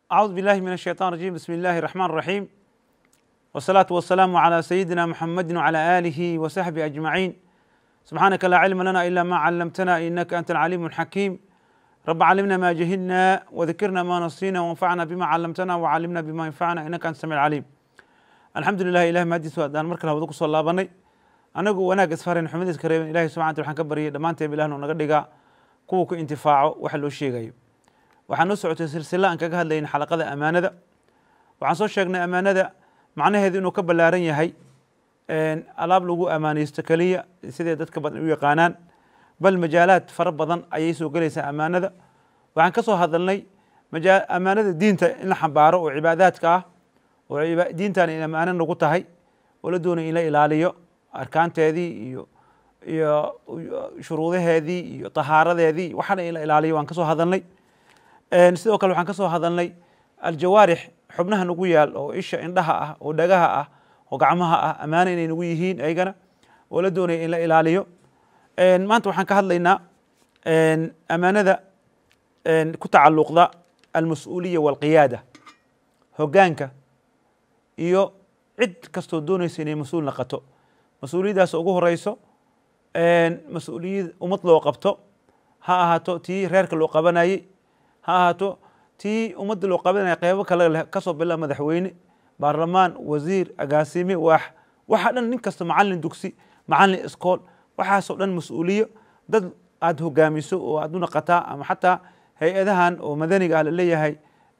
أعوذ بالله من الشيطان الرجيم بسم الله الرحمن الرحيم والصلاة والسلام على سيدنا محمد وعلى آله وصحبه أجمعين سبحانك لا علم لنا إلا ما علمتنا إنك أنت العليم الحكيم رب علمنا ما جهلنا وذكرنا ما نسينا وانفعنا بما علمتنا وعلمنا بما ينفعنا إنك أنت السميع العليم الحمد لله إله mahadiis waadaan mar kale hawada ku soo laabanay anagu wanaag isfaran xumadiis ka reeben ilahay subxana wataala waxaan ka baryay dhammaanteen ilahna naga dhigaa kuwa ku intifaaco waxa loo sheegayo waxaan noo socotay silsila aan kaga hadlayn xalaqada amaanada waxaan soo sheegnay amaanada macnaheedu inuu ka ballaaran yahay alaab lagu amaanaysto keliya siday dadka badan u yaqaanaan bal majaalaad fara badan ayay soo gelaysaa amaanada waxaan ka soo hadalnay amaanada diinta in la xambaaro oo cibaadaadka ah oo diintan in amaano nagu tahay oo la doonay in la ilaaliyo arkaanteedii iyo iyo shuruudaheedii iyo tahaaradeedii waxaana in la ilaaliyo waan ka soo hadalnay sidoo kale waxaan ka soo hadalnay aljawaarix xubnaha nagu yaal oo isha indhaha ah oo dhagaha ah oo gacmaha ah amaano inay nagu yihiin ayagana oo la doonaya in la ilaaliyo maanta waxaan ka hadlaynaa amaanada ku tacalluqda almas-uuliya walqiyaada hoggaanka iyo cid kastoo doonaysa inay mas-uul naqato mas-uuliyaddaas ugu horeyso mas-uuliyad ummad loo qabto ha ahaato tii reerka loo qabanayey ha ahaato tii ummadda loo qabanaya qeybo kale leh kasoo bila madaxweyne baarlamaan wasiir agaasime waax waxa dhan nin kasta macallin dugsi macallin iskool waxaasoo dhan mas-uuliyo dad aada hogaamiso oo aada u naqataa ama xataa hay-adahan oo madaniga ah laleeyahay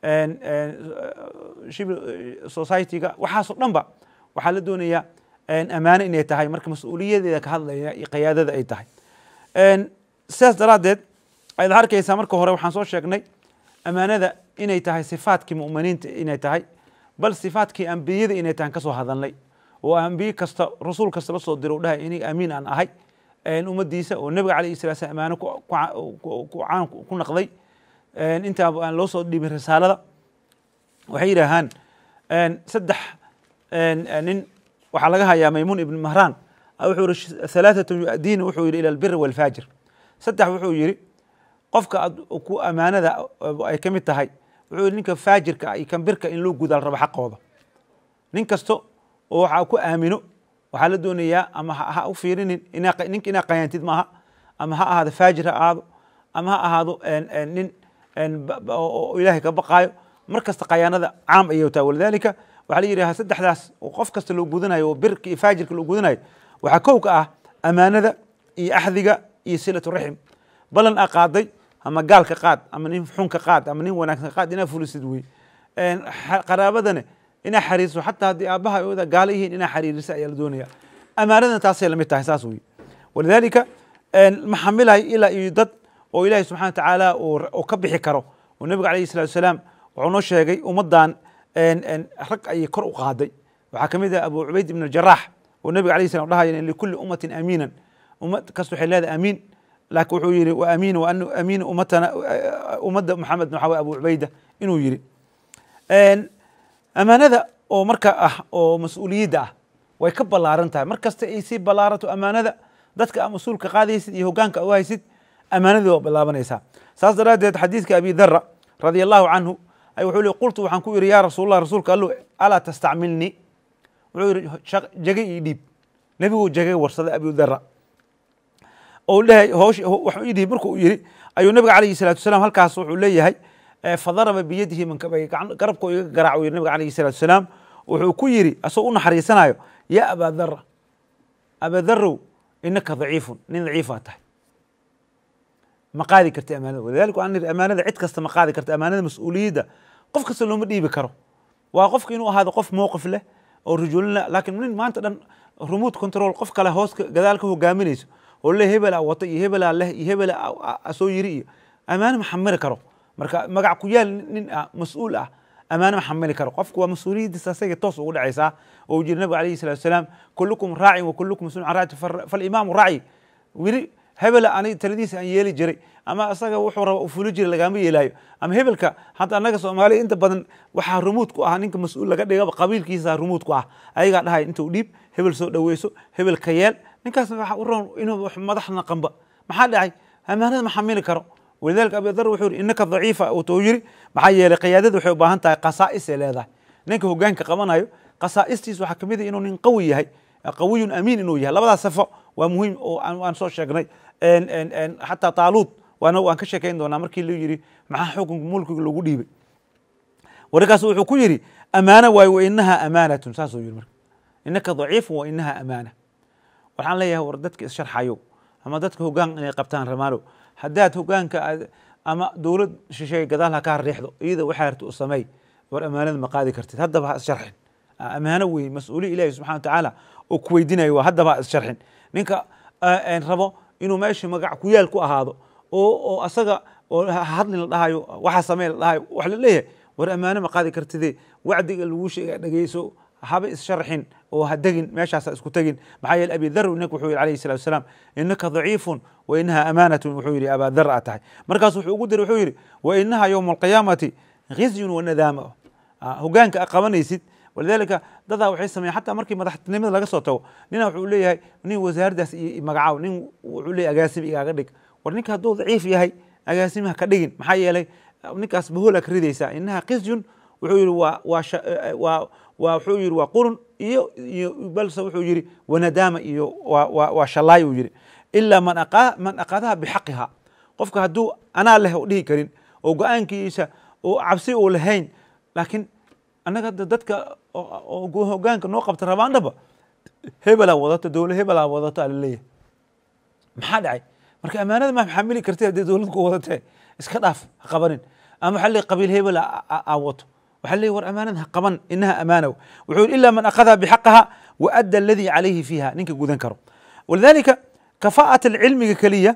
civil society-ga waxaasoo dhan ba waxaa la doonayaa amaano inay tahay marka mas-uuliyadeeda ka hadlaya iyo qiyaadada ay tahay sidaas daraaddeed ayaad arkaysaa marka hore waxaan soo sheegnay amaanada inay tahay sifaadkii mu'miniinta inay tahay bal sifaadkii ambiyada inay tahay kasoo hadalnay oo ambiye kasta rasuul kasta la soo diro u dhahay iniga amiin aan ahay ummadiisa oo nebiga calayhi salaa slam amaano caan ku naqday intaa aan loo soo dhiibin risaalada waxay yidhaahaan saddex nin waxaa laga hayaa maymuun ibn mahraan wuxuu yihi halaathatu yu'diina wuxuu yihi ila albiri walfaajir saddex wuxuu yihi qofka ku amaanada ay ka mid tahay wuxuu yihi ninka faajirka iyo kan birka in loo gudaal rabo xaqooda nin kasto oo waxaa ku aamino waxaa la doonayaa ama ha u fiirinin ninka inaa qayaantid maaha ama ha ahaado faajir ha ahaado ama ha ahaado nin oo ilaahay ka baqaayo mar kasta qayaanada caam ayay tahay walidaalika waxaa la yidhaha saddexdaas oo qof kasta loo gudanayo oo birka iyo faajirka loo gudanayo waxaa kow ka ah amaanada iyo axdiga iyo silatu raxim balan a qaaday ama gaalka qaad ama nin xunka qaad ama nin wanaagsan qaad inaa fulisid wey qaraabadana inaa xariiriso xataa haddii aabaha ooda gaala yihiin inaa xariirisa ayaa la doonaya amaanadana taasay lamid tahay saas wey walidaalika ma xamilayo ilaa iyo dad oo ilaahay subxana wa tacaala oo ka bixi karo oo nebiga alayhi salatu wasalaam wuxuu noo sheegay ummaddan rag ayay kor u qaaday waxaa ka mid ah abu cubayd ibn aljarax oo nebiga alayh salam dhahaya likulli ummatin amiinan ummad kasta waxay leedahay amiin laakiin wuxuu yihi wa amiin wa anu amiin ummatana ummadda maxamed waxaa way abu cubayda inuu yihi amaanada oo marka ah oo mas-uuliyadda ah way ka ballaaran tahay mar kasta ay sii ballaarato amaanada dadka a mas-uulka qaadaysid iyo hoggaanka u haysid amaanadii waa bilaabanaysaa saas daraaddeed xadiidka abi dara radia allahu canhu ay wuxuu li qultu waxaan ku yidhi yaa rasuulallah rasuulka allo alaa tastacmilnii wuxuu yidhi jagay ii dhiib nebiguu jagay warsaday abi dara oo lehay hoosh waxuu ii dhiib markuu yidhi ayuu nabiga calayhi salatu wasalaam halkaas wuxuu leeyahay fadaraba biyadihi mankabay garabkoo iga garaac yidhi nabiga calayhi salatu wasalaam wuxuu ku yidhi asagoo u naxariisanayo yaa abaa dara abaa darow inaka daciifun nin daciifaa tahay ma qaadi karti amaanada walidalika waan niri amaanada cid kasta ma qaadi karta amaanada mas-uuliyadda qof kasta looma dhiibi karo waa qofka inuu ahaado qof mowqif leh oo rujulina laakiin nin maanta dhan remote control qof kale hoos gadaal ka hogaaminayso oo le hebela wata iyo hebelaa leh iyo hebela soo yiri iyo amaano ma xamili karo marka magac ku yaal nin ah mas-uul ah amaano ma xamili karo qofku waa mas-uuliyaddiisa asaga toos ugu dhacaysaa oo uu jiri nabiga alayhi salatu wasalaam kullukum raacin wa kullukum mas-uulun can raacati falimaamu raaci wili hebela ani taladiisa aan yeeli jiray ama isaga wuxuu raba fuli jiray lagama yeelaayo ama hebelka hadda annaga soomaaliya inta badan waxaa rumuud ku ah ninka mas-uul laga dhigaba qabiilkiisa rumuud ku ah ayagaa dhahay intuu dhiib hebel soo dhaweyso hebel ka yeel ninkaas waxa u roon inuu madaxna qamba maxaa dhacay amaanada ma xamili karo walidalika abi dar wuxuu yiri innaka daciifa uu yiri maxaa yeelay qiyaadada waxay u baahan tahay qasaa'is ay leedahay ninka hogaanka qabanayo qasaa'istiis waxaa kamid ah inuu nin qawi yahay qawiyun amiin inuu yahay labadaas safo waa muhiim oo aan soo sheegnay xataa taaluud waana waan ka sheekayn doonaa markii la yiri maxaa xukunka mulkiga lagu dhiibay warkaas wuxuu ku yiri amaana waayo wa inaha amaanatun saasuu yiri marka inaka daciifun wa inaha amaana waxaan leeyahay war dadka issharxayo ama dadka hogaan inay qabtaan ramaalo haddaad hogaanka ama dowlad shisheeye gadaal ha kaa riixdo iyada waxaa harta u sameey war amaanada ma qaadi kartid haddaba ha issharxin amaano wey mas-uuliya ilahi subxana wa tacaala oo ku weydinayo waa haddaba ha issharxin ninka rabo inuu meesha magac ku yaal ku ahaado oo oo asaga oo hadli la dhahayo waxa samey la dhahayo wax la leeyahay war amaano ma qaadi kartide wacdiga lagu sheega dhegeyso haba issharxin oo ha degin meeshaasa isku tegin maxaa yeele abi dhar ninka wuxuu yihi alayhi salatu wasalaam innaka daciifun wa inaha amaanatun wuxuu yihi abaa dhar a tahay markaas wuxuu ugu diray wuxuu yihi wa inaha yowma alqiyaamati khizyun wa nadaama hogaanka a qabanaysid walidalika dadaa waxay sameeyan xataa markii madaxtinimada laga soo tago nina wuxuu leeyahay nin wasaaraddaas iyo magacaw nin wuxuu leeyahay agaasim igaaga dhig war ninka hadduu daciif yahay agaasimaha ka dhigin maxaa yeelay ninkaas bahola ka ridaysaa inaha khizyun wuxuu yihi waa waa waa waa wuxuu yihi waa qurun iyo iyo balse wuxuu yihi wanadaama iyo waa waa waa shalaay uu yihi ilaa man aqa man aqadaha bixaqiha qofka hadduu anaa leh oo dhihi karin oo go-aankiisa oo cabsi uu lahayn laakiin annaga dadka oo hogaanka noo qabta rabaandhaba hebelaa wadato dowla hebelaa wadato alaleeyahay maxaa dhacay marka amaanada ma xamili karti haddii dowlad ku wadatee iska dhaaf ha qabanin ama waxaa leey qabiil hebel aa wato waxaa leey war amaanada ha qaban inaha amaana wuxuu yidhi ilaa man akhadaha bixaqaha wa adda aladii calayhi fiiha ninka gudan karo walidalika kafaa'at alcilmiga keliya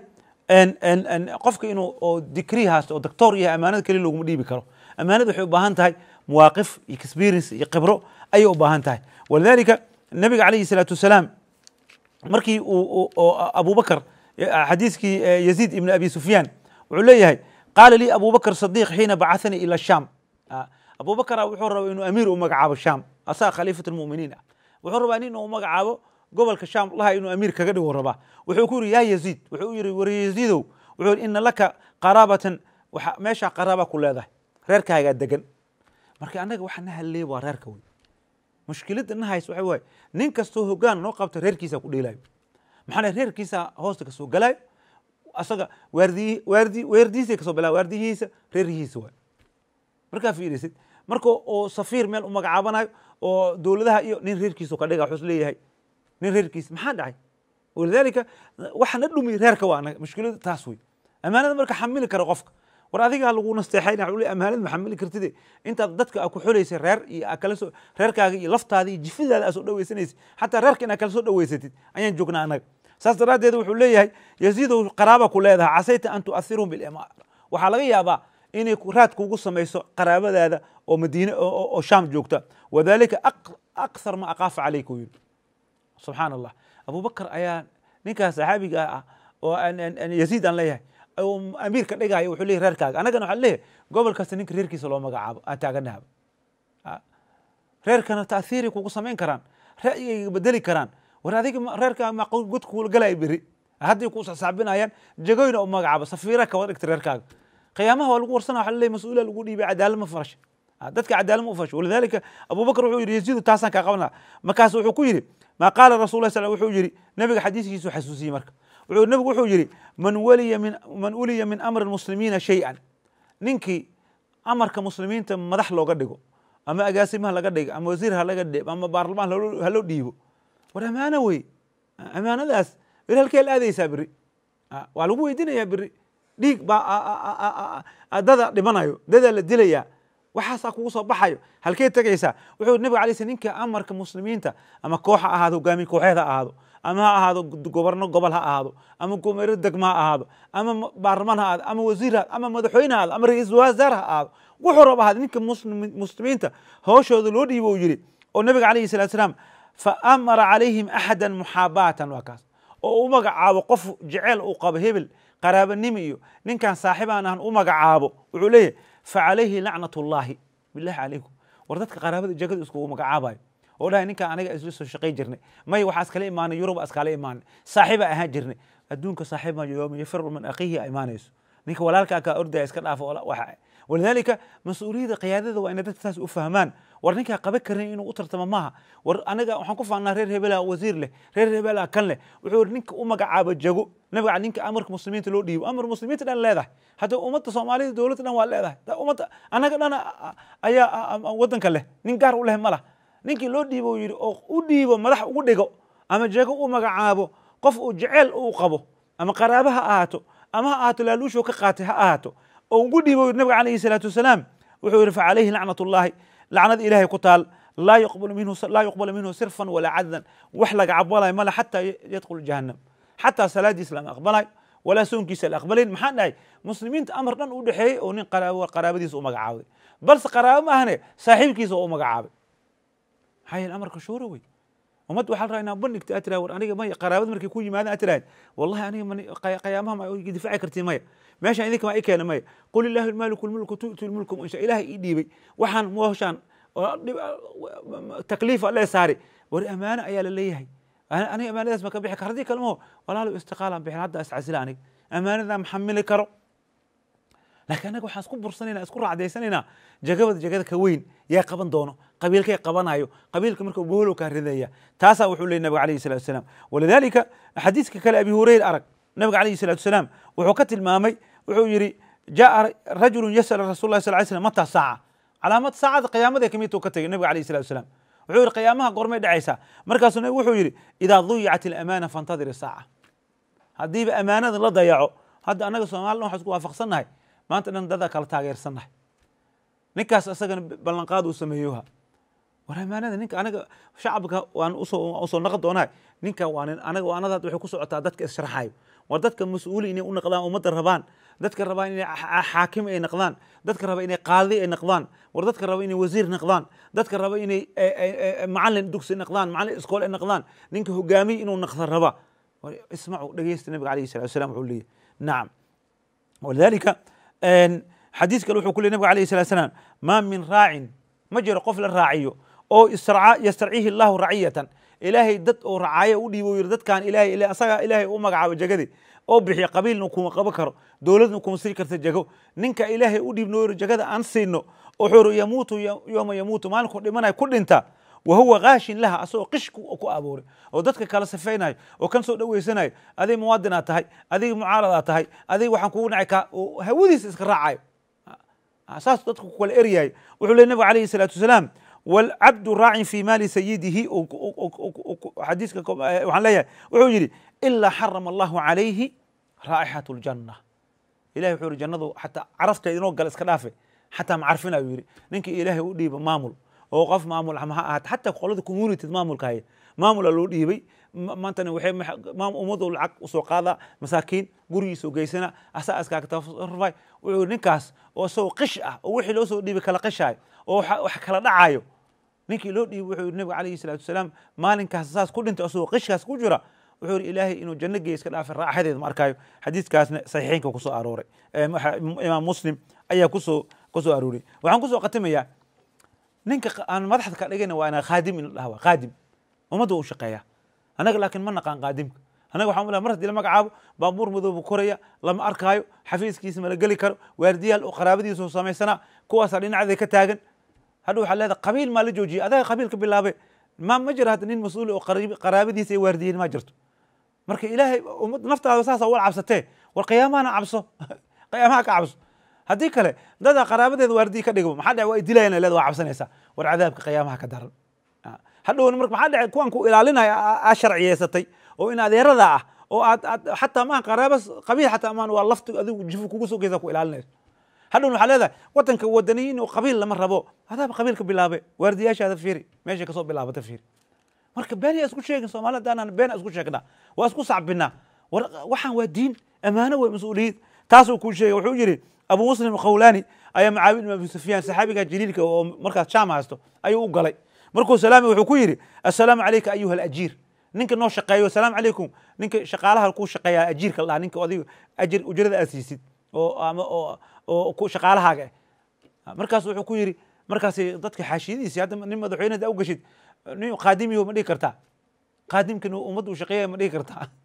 qofka inuu oo dikri haasto oo doctor yahay amaanada keliya looguma dhiibi karo amaanada waxay u baahan tahay مواقف experience iyo khibro ayay u baahan tahay walidalika nabiga calayhi salaatu wasalaam markii uu abubakar xadiiskii yaziid ibn abi sufyaan wuxuu leeyahay qaala lii abubakar sadiq xiina bacahanii ila sham abubakara wuxuu rabaa inuu amiir u magacaabo sham asaga khaliifat lmuminiin ah wuxuu rabaa nin uu magacaabo gobolka sham laha inuu amiir kaga dhigo rabaa wuxuu ku yiri yaa yaziid wuxuu yiri war yaziidow wuxuu yiri ina laka qaraabatan meeshaa qaraaba ku leedahay reerkaagaa degan marka annaga waxa na hadleeya waa reerka wey mushkiladda na hays waxa waaye nin kastoo hogaan noo qabta reerkiisa ku dheelaayo maxaa reerkiisa hoosta kasoo galaayo asaga waardiyi waardi weerdihiisa kasoo bilaa waardiyihiisa reeryihiisa waay markaa fiirisid marka oo safiir meel u magacaabanayo oo dowladaha iyo nin reerkiisa ka dhiga wuxuu leeyahay nin reerkiisa maxaa dhacay walidaalika waxa na dhumi reerka waa anaga mushkilada taas wey amaanada marka xamili kara qofka war adigaa lagu nasteexayna wuxuu leeyahay amaanada ma xamili kartide intaad dadka aa ku xulaysay reer iyo aa kala soo reerkaaga iyo laftaada iyo jifidaada aa soo dhawaysanaysid xataa reerka inaad kala soo dhawaysatid ayaan joognaa annaga saas daraaddeed wuxuu leeyahay yaziidow qaraaba ku leedahay casayta an tu'athirhum bilimaar waxaa laga yaabaa inay raad kugu samayso qaraabadaada oo madiine oo shaam joogta wadalika akthar ma aqaafa calayk uu yidhi subxaan allah abubakar ayaa ninkaas saxaabiga ah oo yaziid aan leeyahay amiir ka dhigaayo wuxuu leeyahy reerkaaga annagana waxaa leeyahay gobol kasta ninka reerkiisa loo magacaabo aan taaganahaba reerkana taathiiray kugu samayn karaan ra'yigayga bedeli karaan war adiga reerkaaga ma god kuula galaya beri hadday ku sasaabinayaan jagoyna u magacaabo safiira kaba dhigta reerkaaga qiyaamaha waa lagu warsana waxa leeyahy mas-uula lagu dhiibay cadaalad ma farasha dadka cadaalad ma u fasho walidalika abubakar wuxuu yidhi yaziidu taasaan kaa qaban laha markaas wuxuu ku yidhi maa qaala rasul lah sal wuxuu yidhi nabiga xadiiskiisu xasuusiyey marka wuxuu nabigu wuxuu yidhi man waliya min man uliya min amri muslimiina shay-an ninkii amarka muslimiinta madax looga dhigo ama agaasimaha laga dhigo ama wasiir ha laga dhigo ama baarlamaan haloo dhiibo war amaano wey amaanadaas beri halkee la aadaysaa beri waa lagu weydiinayaa beri dhiig baa dada dhimanayo dadaa la dilayaa waxaasaa kugu soo baxayo halkee tegaysaa wuxuu nabiga alay sl ninka amarka muslimiinta ama koox ha ahaado hogaamiye kooxeed ha ahaado ama ha ahaado goborno gobol ha ahaado ama gomero degma ha ahaado ama baarlamaan ha ahaado ama wasiir ha ama madaxweyne ha ahaado ama ra-iisul wasaar ha ahaado wuxuu raba ahaad ninka muslimiinta hooshooda loo dhiibo uu yidhi oo nabiga alayhi salatu salaam fa amara calayhim axada muxaabaatan waa kaas oo u magacaabo qof jeceel uu qabo hebel qaraabanimo iyo ninkan saaxiibaan ahan u magacaabo wuxuu leeyahay facalayhi lacnat ullaahi bilahi calaykum war dadka qaraabada jagada iskugu magacaabayo oo dhahay ninkaan aniga isla soo shaqay jirnay may waxaa iskala imaanay yurub iskala imaanay saaxiiba ahaan jirnay adduunka saaxiib ma yooma yafiru min akhiihi a imaanayso ninka walaalkaa kaa ordaya iska dhaafo waxa walidaalika mas-uuliyadda qiyaadada waa inay dadka saas u fahmaan war ninkaa qaban karin inuu u tartamo maaha war aniga waxaan ku faannaa reer hebelaa wasiir leh reer hebelaa kan leh wuxuu yiri ninka u magacaabo jago nabiga ninka amarka muslimiinta loo dhiibo amar muslimiinta dhan leedahay hadda ummadda soomaalida dowladda dhan waa leedahay ummadda anaga dhan ayaa waddanka leh nin gaar u leh ma lah ninkii loo dhiibo uu yidhi oo u dhiibo madax ugu dhigo ama jago u magacaabo qof uu jeceel uu qabo ama qaraabo ha ahaato ama ha ahaato laaluushoo ka qaatay ha ahaato oo ugu dhiibo nabiga calayhi salaatu wasalaam wuxuu yidhi facalayhi lacnat ullahi lacnad ilaahay ku taal laa yuqbalu minhu laa yuqbalu minhu sirfan walaa cadlan wax laga cabalayo male xataa yadkhulu jahannam xataa salaadiisa lama aqbalayo walaa soonkiisa la aqbalayn maxaa dhahay muslimiinta amar dhan u dhexeeyey oo nin qaraabadiisa u magacaabay balse qaraabo ma ahane saaxiibkiisa oo u magacaabay maxaa yeele amarka shuura wey ummad waxaa la rabaa inaa bandhigta aad tiraha war aniga maya qaraabada markay ku yimaadaan aad tirahayd wallahi aniga mani qiyaamaha ma difaaci kartii maya meeshaan idinka ma i keena maya qul illaahu almaaliku lmulku tu'ti lmulku insha ilaahay ii dhiibay waxaan mooshaan takliifa lee saari war amaano ayaa la leeyahay aniga amaanadaas ma ka bixi karo haddii kale maho walaalo istiqaalaan bixin hadda iscasila aniga amaanadaa ma xamili karo laakiin annaga waxaan isku bursanayna isku raacdaysanaynaa jagabada jagada ka weyn yaa qaban doono qabiilkay qabanayo qabiilka marka boholow kaa ridaya taasaa wuxuu leeyay nabiga alayhi salatu wasalaam walidaalika xadiiska kale abi hureyra arag nabiga alayhi salatu wasalaam wuxuu ka tilmaamay wuxuu yidhi jaa rajulun yasal rasul lah sal ly slam mata saaca calaamad saacada qiyaamada kamidtuu ka tegay nabiga alayhi salatu wasalaam wuxuu yidhi qiyaamaha goormay dhacaysaa markaasuu nabigu wuxuu yidhi idaa duyicat ilamaana fantadir isaaca haddiiba amaanada la dayaco hadda annaga soomalilan waxaan isku waafaqsannahay maanta dhan dadaa kala taageersannahay ninkaas isagana ballanqaad uu sameeyoha war amaanada ninka anaga shacabka waan usoo usoo naqon doonahay ninka waa nin anaga waanada waxay ku socotaa dadka issharaxayo war dadka mas-uuli inay u naqdaan ummadda rabaan dadka rabaan inay xaakim ay naqdaan dadka raba inay qaadi ay naqdaan war dadka raba inay wasiir naqdaan dadka raba inay macalin dugsi naqdaan macalin iskool ay naqdaan ninka hogaamiye inuu naqda raba ismacu dhegeysta nabiga alayhi salatu wasalam wuxuu leeyahy nacam walidalika xadiis kale wuxuu ku ley nabig alayh salat slam maa min raacin ma jiro qof la raaciyo oo yastarciihi allahu raciyatan ilaahay dad oo racaayo u dhiibo yiri dadkan ilahay asagaa ilaahay u magacaabo jagadi oo bixiya qabiilna kuma qaban karo dowladna kuma sii karta jago ninka ilaahay u dhiibno yiri jagada aan siino oo wuxuu yamuutu yooma yamuutu maalinku dhimanaya ku dhinta wa huwa kaashin laha asagoo qish ku abuuray oo dadka kala safaynayo oo kan soo dhaweysanayo adig muwaadinaad tahay adiga mucaaradaad tahay adiga waxaan kugu nacay ka hawadiisa iska raacayo saas dadka ku kala eryahay wuxuu ley nabiga alayhi salaatu wasalaam walcabdu raacin fi maali sayidihi xadiiska waxaan leeyahay wuxuu yidhi ilaa xarama allahu calayhi raa'ixat ljanna ilahi wuxuu yidhi jannadu xataa carafteeda inoo gala iska dhaafe xataa macarfinayu yidhi ninkii ilaahay u dhiiba maamul oo qof maamul ama ha ahaat xataa qolada community maamulka haya maamula loo dhiibay maantana waxay ummadu lacag usoo qaada masaakiin gurigiisoo geysana asaa iskaaga tasarufay wuxuu ninkaas oo isagoo qish ah oo wixii loo soo dhiibay kala qishaayo oo wax kala dhacayo ninkii loo dhiibay wuxuu yidhi nabiga calayhi salaatu wasalaam maalinkaas saas ku dhintay isagoo qishkaas ku jira wuxuu yidhi ilaahay inuu janno geeya iska dhaafay raaxadeeda ma arkayo xadiiskaasna saxiixeynka kusoo arooray imaam muslim ayaa kusoo kusoo arooray waxaan kusoo khatimayaa ninka aan madaxda ka dhigayna waa inaa khaadim in la dhaha waa khaadim ummadda u shaqeeya annaga laakiin ma naqaan qaadimka annaga waxaan mar haddii la magacaabo baabuur madoobu koraya lama arkaayo xafiiskiisa mala geli karo waardiyaal oo qaraabadiisa samaysanaa kuwaasaa dhinacday ka taagan hadha waxaa leedahay qabiil maa la joojiyay adaga qabiilka bilaabe ma ma jira hadda nin mas-uul oo qaraabadiisa ay waardiyeen ma jirto marka ilaahay ummad naftaada saasa wal cabsatee war qiyaamahana cabso qiyaamaha ka cabso haddii kale dadaa qaraabadeeda waardiyi ka dhigo maxaa dhace waa dilayan leeda waa cabsanaysaa war cadaabka qiyaamaha ka daran hadhowna marka maxaa dhace kuwan ku ilaalinaya aa sharciyeysatay oo in adeerada ah oo aad aad xataa maaha qaraaba qabiil xataa maan waa lafti adigu jifu kugu sogeysa ku ilaalinayso hadhowna waxaa leedahay wadanka wadaniyiin oo qabiil lama rabo hadaaba qabiilka bilaabe waardiyaashaada fiiri meeshay kasoo bilaabata fiiri marka been yaa isku sheegin soomaalida haddaanaan been isku sheegnaa waa isku sacbinaa war waxaan waa diin amaano wey mas-uuliyad taasuu kuu sheegay wuxuu yidhi abu muslim khawlani ayaa macaawid ibn abi sufyaan saxaabiga jaliilka oo markaas shaam haysto ayuu u galay markuu salaami wuxuu ku yidhi assalaamu calayka ayuha alajiir ninka noo shaqeeyo assalaamu calaykum ninka shaqaalaha kuu shaqeeya ajiirka la dhaha ninka adiga ajir ujrada aad siisid oo ama oo oo ku shaqaalahaaga ah markaas wuxuu ku yidhi markaas dadka xaashiyadiisi hadda nin madaxweyneda u gashid nin qaadimiyo ma dhihi kartaa qaadimkan ummadda u shaqeeya ma dhihi kartaa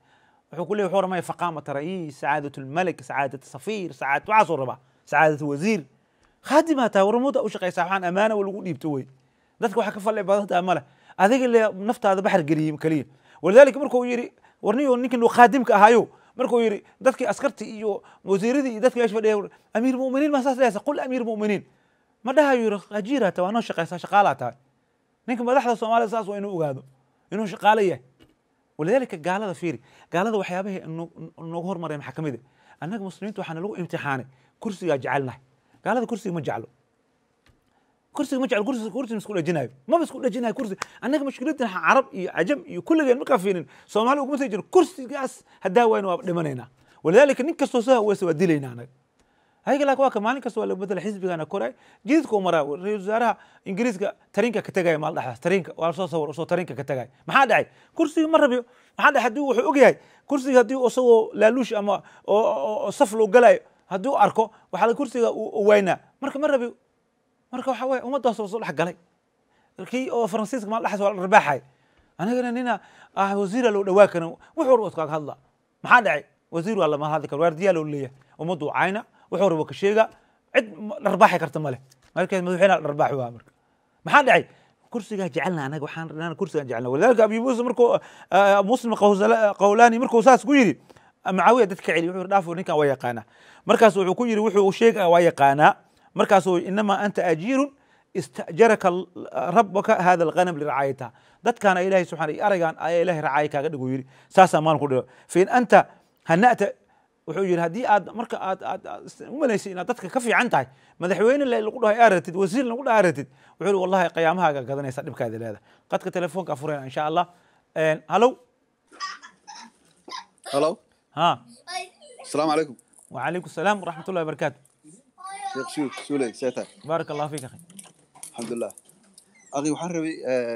wuxuu ku leeyahy wuxuu ramaya faqaamata ra'iis sacaadat lmalik sacaadat safiir sacaadat waxaasuu rabaa sacaadat wasiir khaadimaa tahay warmooda u shaqaysaa waxaan amaana wa lagu dhiibto wey dadka waxaa ka fadli badan tahay male adiga le naftaada baxar geliyey keliya walidaalika markuu yidhi warniyo ninkin uu khaadimka ahaayo markuu yidhi dadkii askartii iyo wasiiradii iyo dadkii meesha fadhiya amiir muminiin ma saas dhehaysa qul amiir muminiin ma dhahayo yidhi ajiiraa tahay waa noo shaqaysaa shaqaalaa tahay ninka madaxda soomaalida saas waa inuu ogaado inuu shaqaalo yahay walidaalika gaalada fiiri gaalada waxyaabahay noogu hormareen maxaa ka mid ah annaga muslimiinta waxaana lagu imtixaanay kursigaa jecelnahay gaalada kursiga ma jeclo kursiga ma jeclo kursiga kursiga isku dhajinayo maba isku dhajinayo kursi annaga mushkiladdan carab iyo cajam iyo kulligeen markaa fiirin soomaali uguma sii jiro kursigaas haddaa wayna waa dhimanaynaa walidaalika nin kastoo soo haweysa waa dilaynaa anaga ayaga laakin waa ka maalin kasta waa la bedela xisbigana koray jididka u maraa ra-isul wasaaraha ingiriiska tarinka ka tegaya maal dhexdaas tarinka waa lasoo sawir soo tarinka ka tegaya maxaa dhacay kursiga ma rabiyo maxaa dhacay haddii wuxuu ogyahay kursiga haddii isagoo laaluush ama oo saf loo galayo haddii u arko waxaa kursiga u waynaa marka ma rabiyo marka waxa weye ummaddaas soo dhex galay kii oo faransiiska maal dhexdaas waa la rabaaxay anigana nina ah wasiira loo dhawaa karin wuxuu rabo iskaga hadla maxaa dhacay wasiir waa lama hadli karo waardiyaa loo leeyahay ummaddu cayna wuxuu rabo ka sheega cid dharbaaxi karta male markaas madaxweynaha dharbaaxi waa marka maxaa dhacay kursigaa jecelna anaga waxaan kursigaa jecelna walidaalika abi muuse markuu muslim qawlaani markuu saas ku yidhi macaawiya dad ka celi wuxuu dhaaf ninkan waa yaqaanaa markaas wuxuu ku yidhi wuxuu sheega waa yaqaanaa markaasuu inamaa anta ajiirun istajaraka rabbaka hada alghanam liracaayataha dadkaana ilahay subxana iyo araygan ayaa ilahay racaayo kaaga dhigu yidhi saasaa maalin ku dhigo fain anta hana'ta wuxuu yidhi haddii aad marka aad aad u malaysay inaad dadka ka fiican tahay madaxweyne le lagu dhahay aaratid wasiir lagu dhahay aaratid wuxuu yidhi wallahi qiyaamahaaga gadanaysa dhibkaada leedahay qadka telefoonka furayna insha allah halow halo ha asalaamu calaykum وعليكم السلام ورحمة الله وبركاته sheekh shuuk suuley seeta بارك الله فيك أخي alxamdulilah akhi waxaan rabay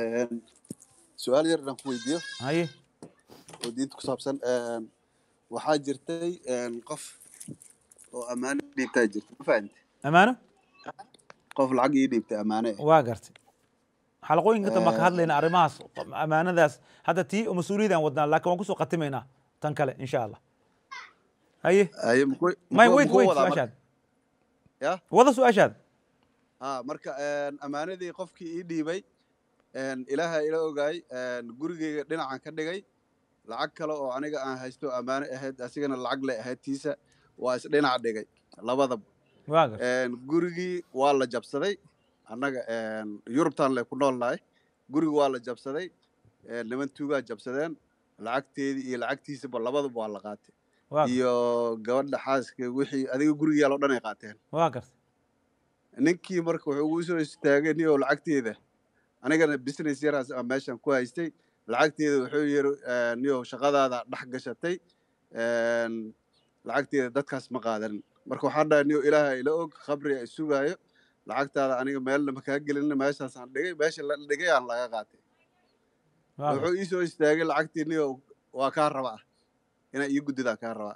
su-aal yar inaan ku weydiiyo هاي oo diinta ku saabsan waxaa jirtay qof oo ammaano dhiibtaa jirta ma fahamte أمانة qof lacag ii dhiibtay ammaane ah واقرتي حلقوين كنت ما كهاد لنا أرماس أمانة ذاس هذا تي ومسؤولية ودنا لكن ما كسو قتمينا تنكله إن شاء الله هاي haye muxuu ما muxuu- ويت muxuu ويت wadaa سؤال marka? شاد ya وضع سؤال شاد ha marka ammaanadii qofkii ii dhiibay ilaaha ila ogaay gurigeyga dhinacan ka dhigay lacag kale oo aniga aan haysto ammaano ahayd asigana lacag le ahayd tiisa waa isdhinac dhigay labadaba واقر gurigii waa la jabsaday annaga yurubtan le ku nool nahay gurigi waa la jabsaday niman tuugaa jabsadeen lacagteedii iyo lacagtiisaba labadaba waa la qaatay واقر iyo gabadha xaaska wixii adiga gurigiyaal oo dhan ay qaateen واقر ninkii marka wuxuu ugu soo istaagay niyow lacagteeda anigana business yaraas aan meeshan ku haystay lacagteeda wuxuu yiri niyow shaqadaada dhex gashatay lacagteeda dadkaas ma qaadanin marka waxaan dhahay niyow ilaaha ila og khabri ay sugaayo lacagtaada aniga meelna makaa gelin meeshaasaan dhigay meesha la dhigay aan laga qaatay واقر wuxuu ii soo istaagay lacagtii niyow waa kaa rabaa inaa ii guddidaa kaa rabaa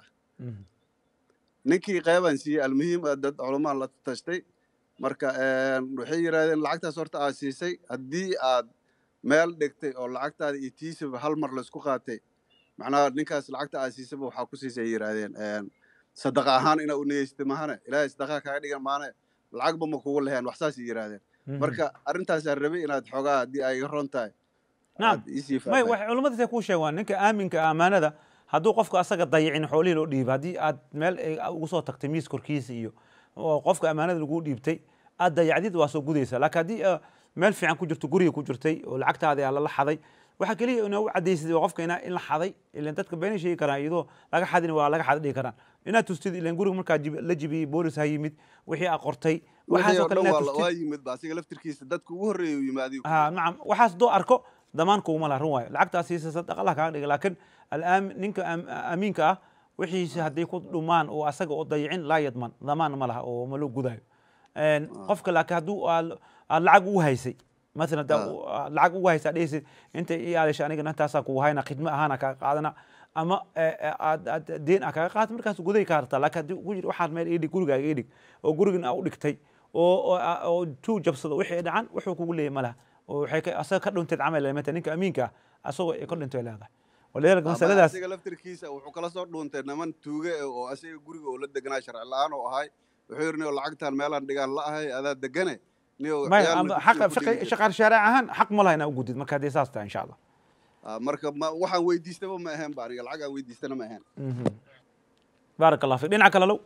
ninkii qeybaan siiyey almuhiim ah dad culamaa la tashtay marka waxay yidhahdeen lacagtaas horta aad siisay haddii aad meel dhigtay oo lacagtaada iyo tiisaba hal mar laysku qaatay macnaha ninkaas lacagta aad siisaba waxaa ku siisay ay yidhaahdeen sadaqa ahaan inaa u niyeysatay mahane ilaahay sadaqaa kaaga dhigan maane lacagba ma kugu leheen wax saas ay yidhaahdeen marka arrintaasaan rabay inaad xoogaa haddii ay iga ron tahay نعم aad iisii may faahfaahin waxay culimmada say kuu sheegaan ninka aaminka ah amaanada hadduu qofka asaga dayicin xoolihii loo dhiibo haddii aad meel ay ugu soo tagtay miis korkiisa iyo oo qofka amaanada lagu dhiibtay aad dayacdid waa soo gudaysa laakiin haddii ah, meel fiican ku jirto guriga ku jirtay oo lacagtaada aa lala xaday waxaa keliya inaa u cadaysid waa qofka inaa in la xaday ilan dadka beenay sheegi karaan iyadoo laga xadin waa laga xada dhigi karaan inaad tustid ilan guriga markaa jib- la jibiyey boolis ha yimid wixii aa qortay wixii waxaasoo oo kale dhan inaad waa la- tustid waa yimid ba asiga laftirkiisa dadka ugu horreeya u yimaadiyo ها نعم waxaas doo arko damaanka uma laha run waayo lacagtaas siisa sadaq allah kaaga dhiga laakiin alaam ninka aam- amiinka ah wixiisa hadday ku dhumaan oo asaga oo dayicin laa yadman damaan ma laha oo ma loo gudayo Een, qofka laakiin hadduu aad aad lacag ugu haysay مثلا دا lacag ugu haysaa dhehaysid inta ii aadasha anigana intaasaa kugu hayna khidmo ahaana kaaga qaadana ama aad aad deen aa kaaga qaata markaas guday kaa rabtaa laakiin haddii ugu jir waxaad meel ii dhig gurigaaga ii dhig oo gurigan aa u dhigtay oo oo oo tuu jabsado wixii dhacan wuxuu kugu leeyahay malaha oo waxay ka asaga ka dhunteed camal leemata ninka amiinka ah asagoo ay ka dhintay leedahay walidaalika ama masaladaas asiga laftirkiisa wuxuu kala soo dhuuntay niman tuuge eh oo asiga guriga oo la deganaa sharci la-aan oo ahay wuxuu yidhi niyo lacagtaan meelaan dhigaan la ahay adaa degane niyo maya ciyaal ama la xaqa dugsiga ku dhigi jira. shaqaar shaaric ahaan xaq ma laha inaa u gudid marka haddii saas tahay insha allah Ah, marka ma waxaan weydiistaba ma ahayn ba aniga lacag aan weydiistana ma ahayn baarak allah fik dhinaca kale low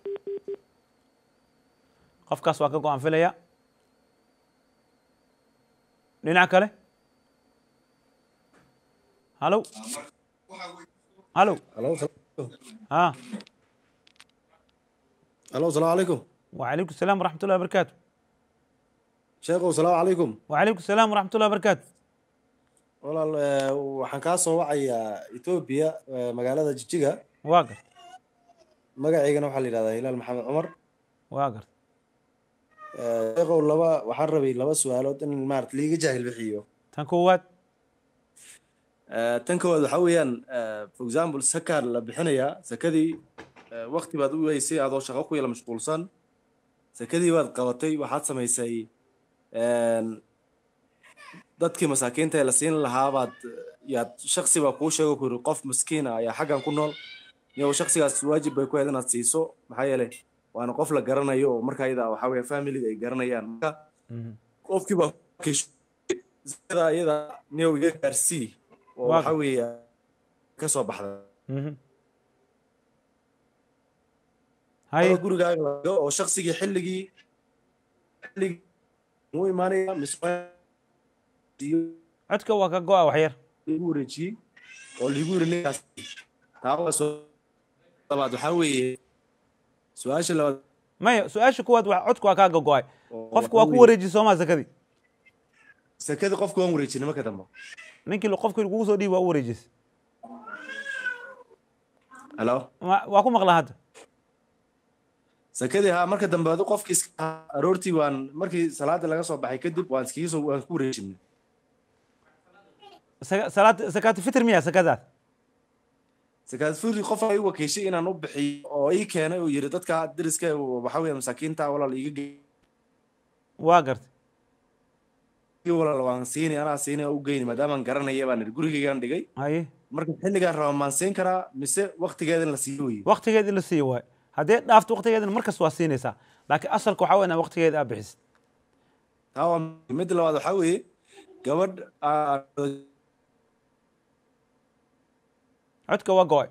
qofkaas waa ka go-aan filaya dhinaca kale halo halo الو ha الو السلام عليكم وعليكم السلام ورحمة الله وبركاته sheekhow السلام عليكم وعليكم السلام ورحمة الله وبركاته walaal eh, waxaan kaa soo wacayaa etoobiya eh, magaalada jijiga واقر magaceygana waxaa la yidhahdaa hilaal maxamed cumar واقر Eh, sheekhow laba waxaan rabay laba su-aalood in maarata liiga jaahil bixiyo tan koowaad Eh, tan koowaad waxaa weeyaan eh, for example sakaa la bixinayaa sakadii eh, waqti baad u weysay adoo shaqo ku yala mashquulsan sakadii baad qabatay waxaad samaysay een, dadkii masaakiinta ee la siin lahaa baad yaad shaksi baa kuu sheego ku yiri qof miskiin ah ayaa xaggan ku nool iyagoo shaksigaas waajib bay ku ahayd inaad siiso maxaa yeelay waana qof la garanayo oo marka iyada waxaa weeye familiga ay garanayaan marka qofkii baa iyada iyada niyow iga gaarsii oo Waa waxaa weeye ka soo baxda هاي gurigaaga laga oo shaksigii xilligii xilligii muu imaanaya mise iyo عدك waa ka go-a wax yar liigu wareejiyey oo liigu yiri ninkaas taa waa soo labaad waxaa weeye su-aasha labaad maya su-aasha kuwaad wa codka waa kaaga go-ay oo qofka waxaa waa ku weeye, wareeji soomaa sakadii sakadii qofka waan wareejinay marka dambe ninkii qofkii lagugu soo dhiibi waa u wareejisay halo Ma- waa ku maqlaa hadda sakadii ha marka dambe adu qofkii iska aroortii waan markii salaada laga soo baxay kadib waan iskiga soo waan ku wareejinay Saka- salaad sakaati fitr miya sakadaas sakaad furi qof ay wakiishay inaan u bixiyo oo ii keenay oo yiri dadka deriska ee waxaa weeye masaakiinta walaal iiga geey waa gartay walaal waan siinay anaa siinay oo u geyni maadaamaan garanaya baan idhi gurigaygaan dhigay haye marka xilligaan raba maan siin karaa mise waqtigeeda in la siiyo weye waqtigeed in la siiyo waay haddee dhaafto waqtigeedina markas waa siinaysaa laakiin asalka waxaa weya inaa waqtigeeda aa bixisid taa waa midda labaad waxaa weeye gabadh aa- codka waa go-ay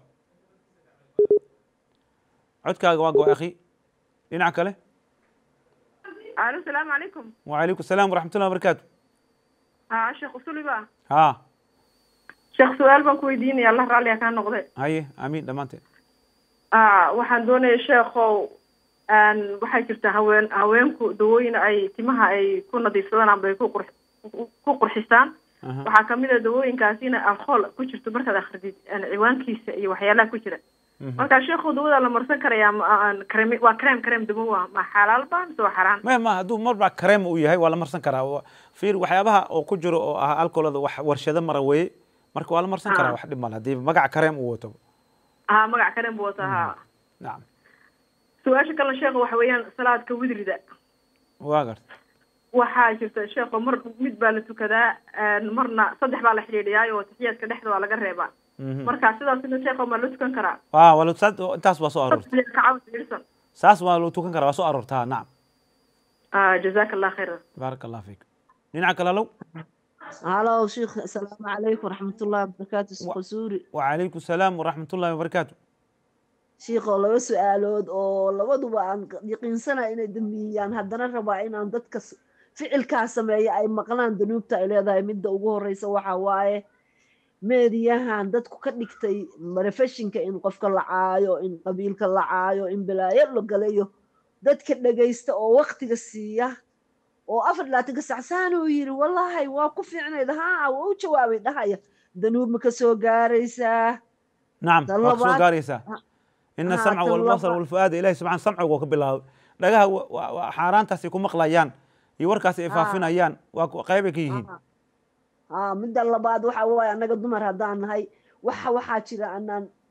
codkaaga waa go-ay akhi dhinaca kale alo salaamu calaykum وعليكم السلام ورحمة الله وبركاته haa sheekh usuliba ها sheekh su-aal baan ku weydiinaya allah raalliga kaa noqde هاي امين dhamaanteen aa waxaan doonaya sheekhow n waxaa jirta haween haweenku dawooyin ay timaha ay ku nadiifsadaan amba ay ku qur ku qurxisaan Aha. waxaa kamid a dawooyinkaasi in alcohol ku jirto markaad akridid n ciwaankiisa iyo waxyaalaha ku jira marka sheekhow dawada la marsan karayaa ma- aan krem waa krem krem dawo waa ma xalaal ba mise waa xaraan ما ما hadduu marba kareem uu yahay waa la marsan karaa Wa- fiir waxyaabaha oo ku jiro oo ah alcoholada wax warshado mara weeye marka waa la marsan karaa Ah. wax dhib male haddii magaca kareem uu wato haa magac krem buu wataa haa nacam su-aasha kalena sheekha waxa weeyaan salaadka widrida waa garta waxaa jirta sheekho mar mid baa la tukadaa een, marna saddex baa la xidhiidhiyaa oo taxiyaadka dhexda waa laga reebaa Mhm. marka sidaasina sheekho ma la tukan karaa waa waa la- saas- intaas waa soo aroortay saddex kacaw fiirsan saas waa loo tukan karaa waa soo aroortaa nacam Ah, jazaaka allah khayran baaraka allah fiik dhinaca kale low هلا شيخ السلام عليكم ورحمة الله وبركاته شيخ سوري وعليكم السلام ورحمة الله وبركاته شيخ laba su-aalood oo labaduba aan yaqiinsana inay dambiyaan haddana rabaa inaan dadka s- ficilkaa sameeya ay maqlaan danuubta ay leedahay midda ugu horeysa waxa waaye meediyahan dadku ka dhigtay marefeshinka in qofka la caayo in qabiilka la caayo in balaayo la galayo dadka dhegaysta oo waktiga siiya oo afar labaatanka sacsaan uu yiri wallaahi waa ku fiicnayd haa waa u jawaabay dhahaya danuub ma ka soo gaaraysaa نعم Tan waa kusoo labaad- gaaraysaa ina ها، samca tan walbasar labaad- walfuaada ilahi subxana samciga waa ka bilaabay dhagaha wa- wa- wa- xaaraantaas ay ku maqlayaan iyo warkaas ay ها. faafinayaan waa ku- qaybay ka yihiin haa midda labaad waxa waaye annaga dumar haddaan nahay waxa waxaa jira anaan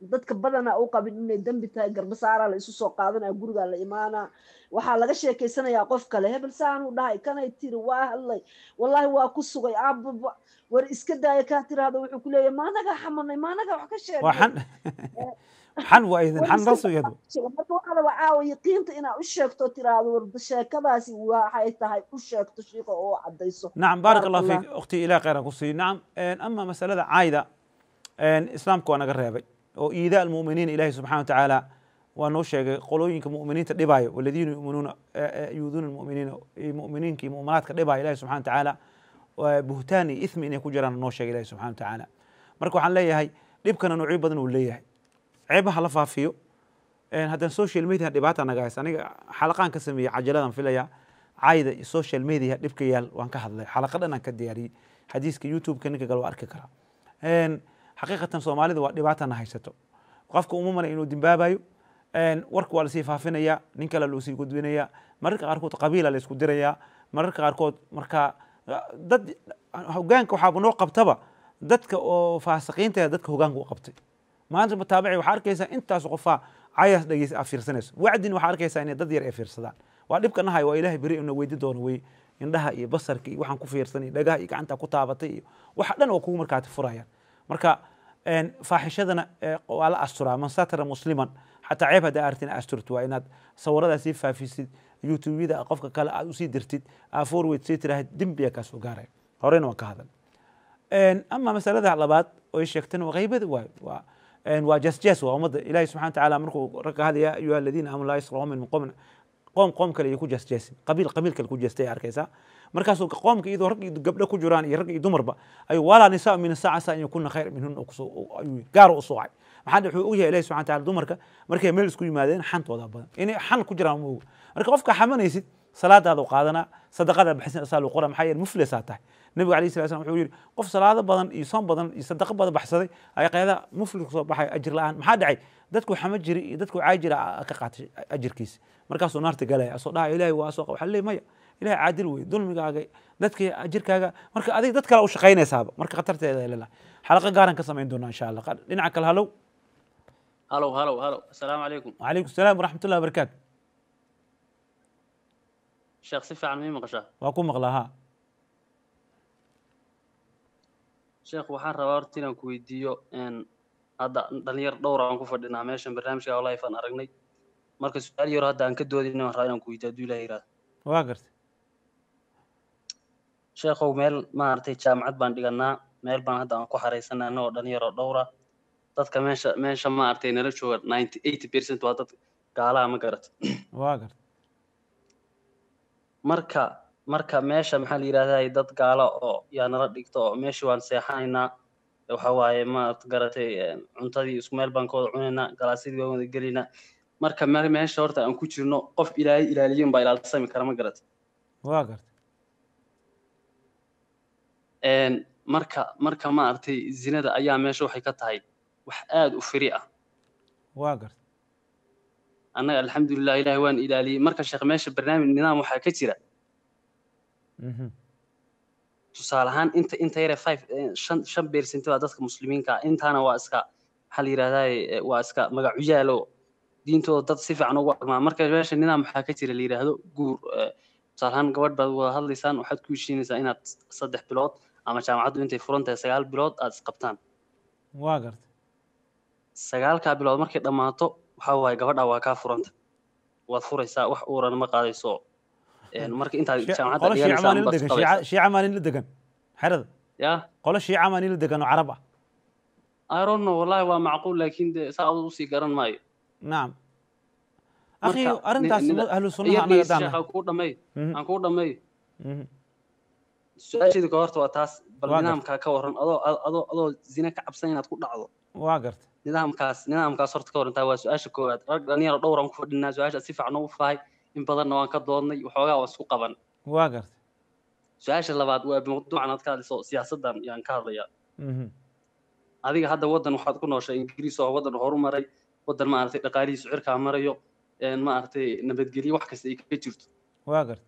dadka badana u qabin inay dembi tahay garbasaara la isu soo qaadanaya gurigaa la imaanaa waxaa laga sheekeysanayaa qof kale hebel saanuu dhahay kanay tiri waa hadlay wallahi waa ku sugay aababa war iska daaya kaa tiraahdo wuxuu ku leeyahay maanagaa xamanay maanagaa wax ka sheegay waa xan xan waa idin xan rasmiyadu marka waxaa raba caawa yaqiinta inaad u sheegto tiraahdo war sheekadaasi waxay tahay u sheegto shiiqa oo caddayso نعم بارك الله فيك اختي الى خير كسي نعم إن اما مساله عايده إن اسلامك وانا قريبي او ايذاء المؤمنين الهي سبحانه وتعالى وانو شيغay qolooyinka mu'miniinta dhibaayo waladiina yu'minuuna yuuduuna almu'miniina mu'miniinka iyo mu'minaadka dhibaayo ilahi subxana watacaala buhtaan iyo ithmi inay ku jiraan noo sheegay ilahi subxana watacaala marka waxaan leeyahay dhibkana noocyo badan uu leeyahay ceebaha la faafiyo haddana social media dhibaata naga haysa aniga xalaqaan ka sameeyey cajaladan filaya cayda iyo social media dhibka yaal waan ka hadlay xalaqa dhan aan ka diyaariyey xadiiska youtube-ka ninka gale waa arki karaa xaqiiqatan soomaalida waa dhibaatana haysato qofka uma malay inuu dimbaabayo warka waa lasii faafinaya nin kale loo sii gudbinaya mararka qaarkood qabiila la isku diraya mararka qaarkood marka dad hogaanka waxaaba noo qabtaba dadka oo faasiqiinta dadka hogaanka u qabtay maanta mutaabici waxaa arkaysaa intaas qofaa cayaas dhegeysa aa fiirsanayso wacdin waxaa arkaysaa inay dad yar ay fiirsadaan waa dhibka nahay waa ilaahay beri ina weydi doono wey indhaha iyo basarka iyo waxaan ku fiirsan iyo dhagaha iyo gacanta ku taabatay iyo waxa dhan waa kugu markaati furayaan marka faaxishadana waa la asturaa man satara musliman xataa ceeb haddaa artin asturto waa inaad sawiradaa sii faafisid youtubeyada qofka kale aad usii dirtid aa forward sii tiraahid dembiya kaa soo gaaraya horeyna waan ka hadal ama masalada labaad oo sheegtana waa qaybada waay waa waa jasjas waa ummadda ilahi subxana watacaala markuu ragga hadaya ya ayuha aladiina aamanu laa yasra qawmin min qowmin qoom qoom kale iyo ku jasjaasin qabiil qabiil kale ku jeestay arkaysaa markaasuu qoomka iyadoo rag iyo gabdho ku jiraan iyo rag iyo dumarba ayuu walaa nisaa min nisaa casa an yakuna khayr minhun ayuu gaar u soocay maxaa wuxuu ogyahay ilahi subxana wataala dumarka markay meel isku yimaadeen xantooda badan inay xan ku jiraan ma oga marka qofka xamanaysid salaadaada qaadanaa sadaqada baxsan asaa qora maxaa yeele muflisaa tahay nabiga alayhi salatu wuxuu yidhi qof salaado badan iyo soon badan iyo sadaqo badan baxsaday ayaa qeedaa muflis soo baxay ajir la-aan maxaa dhacay dadku xama jiri iyo dadku caay jira ka qaatay ajirkiisa markaasuu naarta galaya asoo dhaha ilaahay waa soo waxaa leey maya ilahay caadil wey dulmigaaga dadka ajirkaaga marka adiga dad kale u shaqaynaysaaba marka khatarteeda leelahay xalaqa gaaran ka samayn doonaa insha allah dhinaca kale halow هلو هلو هلو السلام عليكم وعليكم السلام ورحمة الله وبركاته شيخ صفة عن مين مقشاه waa ku maqlaa ha sheekh waxaan rabaa horta inaan ku weydiiyo n hadda dhalinyar dhowr aan ku fadhinaa meeshan barnaamijka life aan aragnay marka su-aal yaro hadda aan ka doodin waan rabaa inaan ku weydiiyo hadduu ilaah yiraahdo waa gartay sheekhow meel maaragtay jaamacad baan dhiganaa meel baan hadda aan ku xaraysanaa annagoo dhalinyaro dhowra dadka meesha meesha maaragtay nala jooga ninety eighty percent waa dad gaalaha ma garata waa gartay marka marka meesha maxaa la yidhahdaa dad gaalo oo yaa nala dhigto oo meeshii waan seexanaynaa waxa waaye maad garatay cuntadii isku meel baan ka wada cunaynaa galaasyadii baan wada gelaynaa marka me meesha horta aan ku jirno qof ilaahay ilaaliyin baa ilaalsami kara ma garata waa gartay marka marka maaragtay zinada ayaa meesha waxay ka tahay wax aada u firi ah waa gartay annaga alxamdulilah ilahay waan ilaaliyey marka sheekh meesha barnaamij nidaam waxaa ka jira tusaale ahaan inta inta yare five shan shan percent baa dadka muslimiinka ah intaana waa iska maxaa la yidhahdaa waa iska magacuyaalo diintooda dad si fiican ugu dhaqmaa marka meesha nidaam waxaa ka jira la yidhaahdo guur tusaale ahaan gabadh baad wada hadlaysaan waxaad ku heshiinaysaa inaad saddex bilood ama jaamacaddu intay furan tahay sagaal bilood aad isqabtaan waa gartay sagaalkaa bilood markay dhammaato waxa waaye gabadha waa kaa furanta waad furaysaa wax uurana ma qaadayso marka intaad jaamacadda qolo shiica maa nila dhiganaysaa degan shiica shiica maa nila degan xerada ya qolo shiica maa nila degan oo carab ah I don't know wallahi waa macquul laakiin de saa adu usii garan maayo nacam akhi Marka, arrintaas ni- ni- ahlu sunnaha iyo anaga dhegeysta daan sheekh aan kuu dhameeyo Mhm. aan kuu dhameeyo Mhm. su-aasheeda ka horta waa taas bal Waa gar- nidaamkaa ka waran adoo adoo adoo zine ka cabsan inaad ku dhacdo waa gartay nidaamkaas nidaamkaas horta ka warantaa waa su-aasha koowaad rag dhalinyaro dhowr aan ku fadhinaa su-aasha si fiican ugu fahay in badanna waan ka doodnay waxoogaa waa isku qaban waa gartay su-aasha labaad waa mawduucan aad ka hadlayso siyaasaddan yaan ka hadlayaa Mhm. adiga hadda waddan waxaad ku nooshay ingiriis oo waddan horumaray waddan maaragtay dhaqaalihiisu cirkaa marayo een maaragtay nabadgelyo wax kasta ay ka jirto waa gartay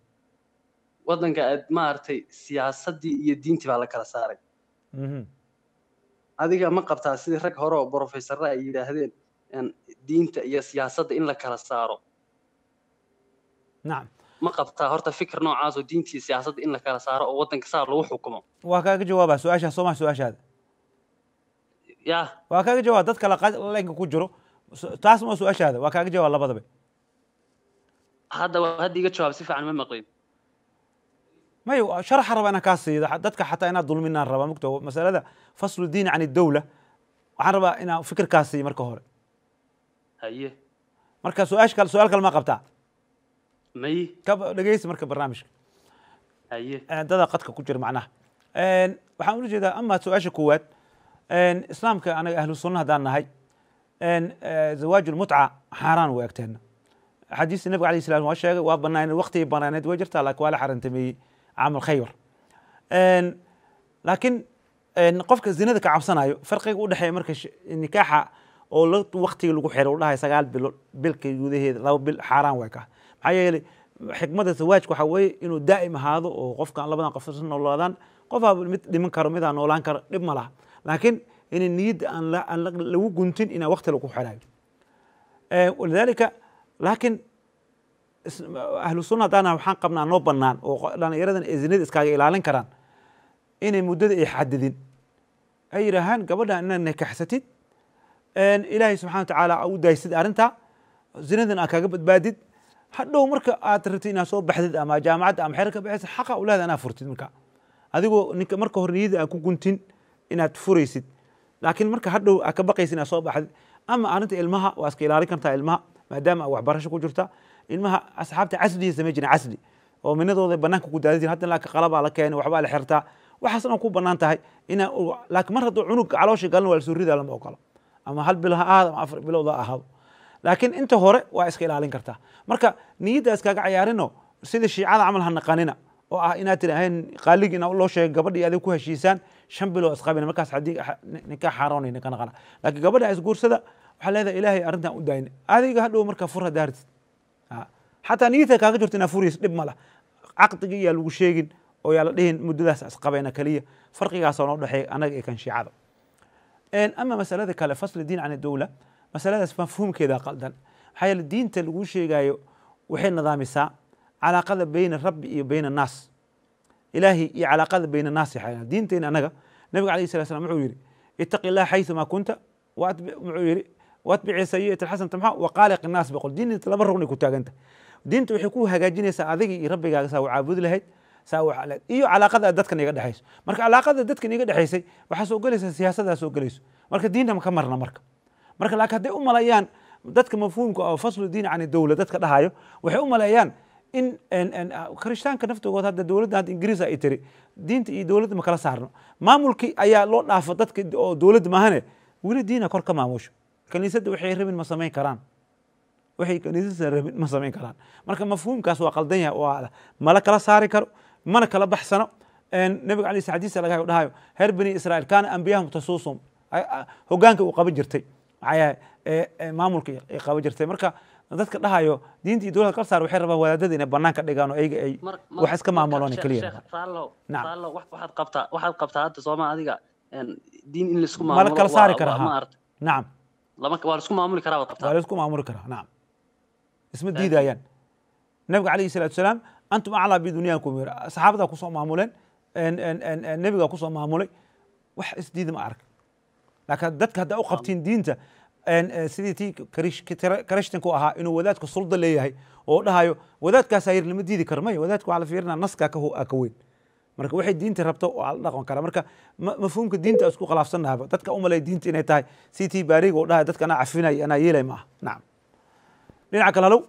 waddanka aad maaragtay siyaasaddii iyo diintii baa la kala saaray Mhm. adiga ma qabtaa sidii rag hore oo brofesorra ay yidhaahdeen een, diinta iyo siyaasadda in la kala saaro nacam ma qabtaa horta fikir noocaas oo diinta iyo siyaasadda in la kala saaro oo waddanka saa lagu xukumo waa kaaga jawaabaa su-aashaa soo maha su-aashaada yaa waa kaaga jawaab dad kale qa- laynka ku jiro su- taas ma su-aashaada waa kaaga jawaab labadaba hadda hadda iga jawaab si fiican ma maqlin may sharaxa raba inaan kaa siido xa- dadka xataa inaad dulminaan rabaa mugta masalada faslu diin can dowla waxaan rabaa inaan fikirkaas siiyo marka hore haye marka su-aasha kale su-aal kale ma qabtaa may ka dhegeysi marka barnaamijka haye dada qadka ku jira macnaha Een, waxaan ula jeedaa ama su-aasha koowaad een, islaamka anaga ahlu sunna haddaan nahay een, eh, zawaaju lmutca xaaraan u egteena xadiista nabiga alayh salam waa sheegay waa banaaneed waqtigii banaaneed way jirtaa laakiin waa la xarantameeyey camal khaybar Een, laakiin een, qofka zinada ka cabsanayo farqiga u dhexeeya marka sh- nikaaxa oo la waqtiga lagu xiro u dhahay sagaal bilo bilka gudaheeda laba bil xaaraan way ka maxaa yeelay xikmada zawaajka waxaa weeye inuu daa'im ahaado oo qofkan labadan qof isla noolaadaan qofaa mid dhiman karo midaan noolaan karo dhib ma laha laakiin inay niyadda aan la- aan la- lagu guntin inaa waqti lagu xirayo Eh, walidaalika laakiin is- ahlu sunna haddaan nahay waxaan qabnaa noo bannaan oo qo- dhallinyaradan ay zinada iskaaga ilaalin karaan inay muddada ay xadidin ay yidhaahaan gabadha inaad nikaxsatid een, ilaahay subxana wa tacaala aa u daysid arrintaa zinadan aad kaaga badbaadid hadhow marka aad rabtid inaad soo baxdid ama jaamacadda ama xeer ka baxaysid xaqa u leeda inaad furtid marka adigoo ninka marka hore niyada aan ku guntin inaad furaysid laakiin marka hadhow aad ka baqaysid inaad soo baxdid ama arrinta ilmaha waa iska ilaalin kartaa ilmaha maadaama aad waxbarasho ku jirta ilmaha asxaabta casliya samey jiren casli oo minadooda banaanka ku daadin hadda laakiin qalabaa la keenay waxbaa la xirtaa waxaas dhan ku bannaan tahay inaa laakiin mar hadduu cunug caloosha galin waa lasoo ridaa lama ogolo ama hal bil ha ahaado ama afar bilood ha ahaado laakiin inta hore waa iska ilaalin kartaa marka niyadda iskaga cayaarino sida shiicada camal ha naqanina oo ah inaad tidhaaheen qaaligii ina loo sheegay gabadhii adig ku heshiisaan shan bilood isqabina markaas haddii ninkaa xaaroonay ninka naqana laakiin gabadha isguursada waxaa leedahay ilaahay arrintan u daayna adiga hadhow marka fur haddaa hartid xataa niyadta kaaga jirto inaa furaysa dhib ma lah caqdigii yaa lagu sheegin oo yaa la dhihin muddadaas isqabayna keliya farqigaasoo noo dhexeeya anaga iyo kan shiicada ama masalada kale fasli diin can dowla masaladaas mafhuumkeeda qaldan maxaa yeele diinta lagu sheegayo waxay nidaamisaa calaaqada beyna rabbi iyo beyna annaas ilaahi iyo calaaqada beyna annaas yaxayna diinteena anaga nabiga alayhi salatu slam wuxuu yidhi ittaqi illah xayثuma kunta wuxuu yidhi watbici sayi'ata alxasanata maxaa waqaaliq innaas boqol diinta laba rugnay ku taaganta diinta waxay ku hagaajinaysaa adiga iyo rabbigaaga saa u caabudi lahayd saa u iyo calaaqada dadkan iga dhexayso marka calaaqada dadkan iga dhexaysay waxaa soo gelaysa siyaasadaa soo gelayso marka diinta ka marna marka marka laakiin hadday u malayaan dadka mafhuumka oo faslu diin can dowla dadka dhahayo waxay u maleeyaan in kirishtaanka naftoogood hadda dowladda hadda ingiriis ay tiri diinta iyo dowladda ma kala saarno maamulkii ayaa loo dhaafo dadka oo dowladda maahane weli diina kor ka maamusho kaniisadda waxay rabin ma samayn karaan waxay kaniisadda rabin ma samayn karaan marka mafhuumkaas waa qaldan yahay waa mala kala saari karo mana kala baxsano nabiga alay xadiisa laga dhahayo reer bani israa'iil kaana ambiyahum tasuusum hogaanka uu qaban jirtay maxaa maamulka ay qaban jirtay marka dadka dhahayo diinta iyo dowladda kala saar waxay rabaan wadaadada inay banaanka dhigaan oo ayaga ay wax iska maamuloon keliya raallo waxaad qabtaa waxaad qabtaa hadda sooma adiga diin in laisku mala kala saari karaa nacam lama waa laisku maamuli karaa baad qabtaa waa laisku maamuli karaa nacam isma diidayaan nabiga calayhi salaatu wasalaam antum aclaa bidunyaankum yiri saxaabadaa kusoo maamuleen nebigaa kusoo maamulay wax isdiida ma arag laakiin dadka haddaa u qabtiin diinta sidii tii karishtanku ahaa inuu wadaadka sulda leeyahay oo dhahayo wadaadkaas ayir lama diidi karo maya wadaadka waxaa la fiirinaa naskaa ka ka weyn marka waxay diinta rabto waa la dhaqan karaa marka mafhuumka diinta isku khilaafsanahaba dadka u malay diinta inay tahay si tii baariga oo dhahay dadka anaa cafinaya anaa yeelay ma aha nacam dhinaca kale halow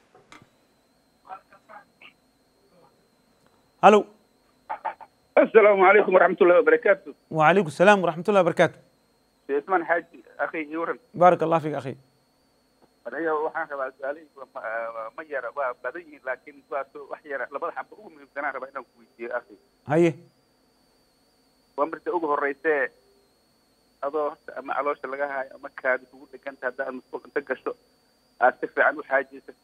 halow السلام عليكم ورحمة الله وبركاته وعليكم السلام ورحمة الله وبركاته عثمان حاج أخي يورن بارك الله فيك أخي أنا waxaan rabaa su'aalay ma yara waa badan yihiin laakiin waa wax yara labada xamba ugu muhiimsanaan rabaa inaan ku weydiiyo akhi haye waa marta ugu horreysee adoo horta ama caloosha laga haayo ama kaadi kugu dheganta haddaad masquul inta gasho aad si fiican u xaajaysato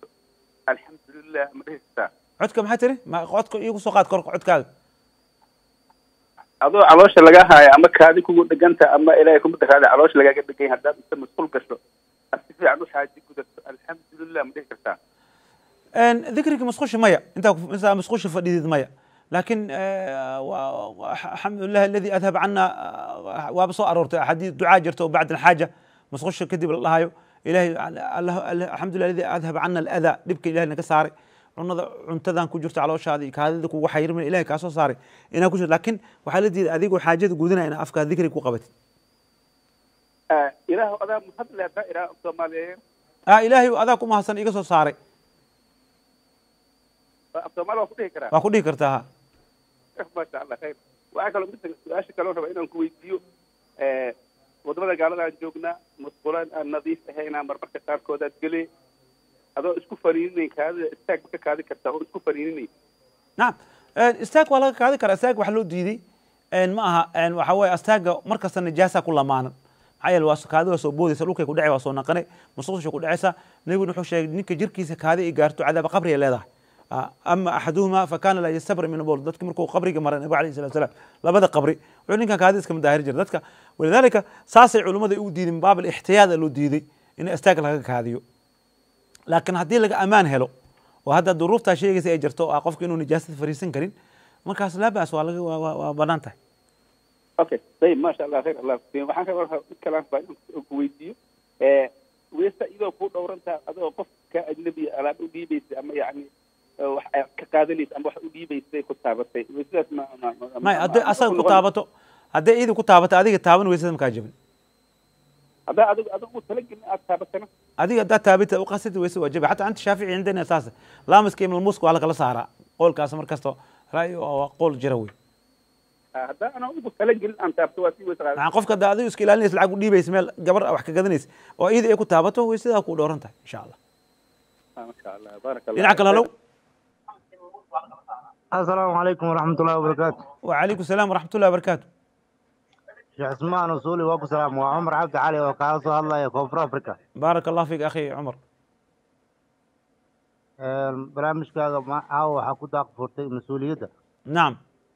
alxamdulilah ma dhehaysataa codka maxaa tiri ma codka iigu soo qaad korka codkaaga adoo caloosha laga haayo ama kaadi kugu dheganta ama ilaahay kuma dakaada caloosha lagaaga dhegan haddaad inta masquul gasho aad si fiican u xaaji gudato alxamdulilah ma dhihi kartaa Een, dikriga musqusha maya intaa ku- intaa musqusha fadhidid maya laakiin eh, wa- wa- alxamdulilah aladi adhab cana ah, waaba soo aroortay axaadiis ducaa jirta oo bacda alxaaja musqusha kadib la dhahayo ilahay Allah- Allah- alxamdulilah aladi adhab cana aladaa dhibka ilahay naga saaray cunada cuntadan ku jirto calooshaada iyo kaadida kugu xayirmin ilahay kaa soo saaray inaa ku jirto laakiin waxaa la diiday adigoo xaajada gudinaya inaa afkaa dikriga ku qabatid Ah, ilaah adaa mahadle haddaa iraa soomaaliyeed ah ilaahay adaa ku mahadsan iga soo saaray af soomaali waa ku dhihi karaa waa ku dhihi kartaa ha maasha allah khayr waxaa kaloo midda su-aasha kaloo raba inaan ku weydiiyo eh, wadamada gaalada aan joognaa musqulaan aan nadiif ahaynaa marmarka qaarkood aad gele adoo isku faniininayn kaadida istaag ma ka kaadi kartaa oo isku faniininayn nacam Een, istaag waa laga kaadi karaa istaag wax loo diiday een, ma aha een, waxa weeye astaaga mar kasta nijaasa ku lamaanan maxaa yeele waa kaadi waa soo boodaysa dhulkay ku dhacay waa soo naqanay musqusha ku dhacaysa nabiguna wuxuu sheegay ninka jirkiisa kaadi ay gaarto cadaaba qabri ay leedahay Ah, ama axaduhuma fakana laa yastabri min bool dadki markuu qabriga maray nabiga alayhi salatu wasalaam labada qabri wuxuu ninkan kaadi iska madaahir jira dadka walidaalika saasay culummada u diideen baab alixtiyaada loo diiday in istaag laga kaadiyo laakiin haddii laga ammaan helo oo hadda duruuftaa sheegaysa ay jirto oo ah qofka inuu nijaasada fariisan karin markaas laa baas waa laga waa- waa waa bannaan tahay okay ayib maasha allah khayr allah kusiiyo waxaan ka warha mid kalaan baa inaan ku weydiiyo eh, weesta iyadoo kuu dhowrantaa adoo qof ka ajnabi alaab u dhiibaysa ama yacni eh, wax aad ka qaadanaysa ama wax u dhiibaysay ku taabatay weysadaas ma ma ma- may ma- hadday ma- asaga ma ku noqon- taabato hadday iidi ku taabato adiga taaban weysada makaa jabin haddaa adigu adigu talagelin aad taabatana adiga haddaa taabita uqasida weysa waa jabi xataa anta shaafici cindana saas laamaska iyo malmuuska waa lakala saaraa qoolkaas markasta ra'yi waa qool jira wey Ah, haddaa ana ugu talagelin aan taabto waa sii weysa qaada maxaa qofka hadda adigu iska ilaalinaysa lacag u dhiibaysa meel gabar wax ka gadanaysa oo iidi ay ku taabato weysadaa ku dhowran tahay insha allah Ah, masha allah baaraka allah dhinaca kale halow السلام عليكم ورحمة الله وبركاته وعليكم السلام ورحمة الله وبركاته شيخ عثمان وصولي وابو سلام وعمر عبد علي وكاسو الله يا كوفر افريكا بارك الله فيك أخي عمر barnaamijkaaga caawa waxaa ku daaq furtay mas-uuliyadda نعم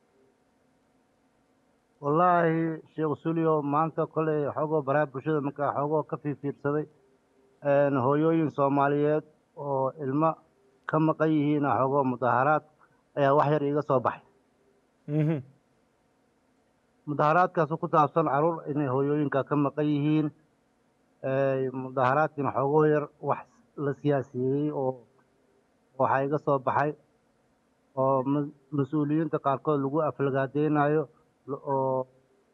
wallaahi sheekh suliyo maanta koley xoogoo baraha bulshada markaa xoogoo ka fiirfiirsaday hooyooyin soomaaliyeed oo ilmo ka maqan yihiin xoogoo mudaharaad ayaa wax yar iiga soo baxay مهم. mudaharaadkaas oo ku saabsan caruur inay hooyooyinka ka maqan yihiin mudaharaadkiina xoogoo yar wax la siyaasiyeeyey oo waxaa iga soo baxay oo ma- mas-uuliyiinta qaarkood lagu aflagaadeynayo oo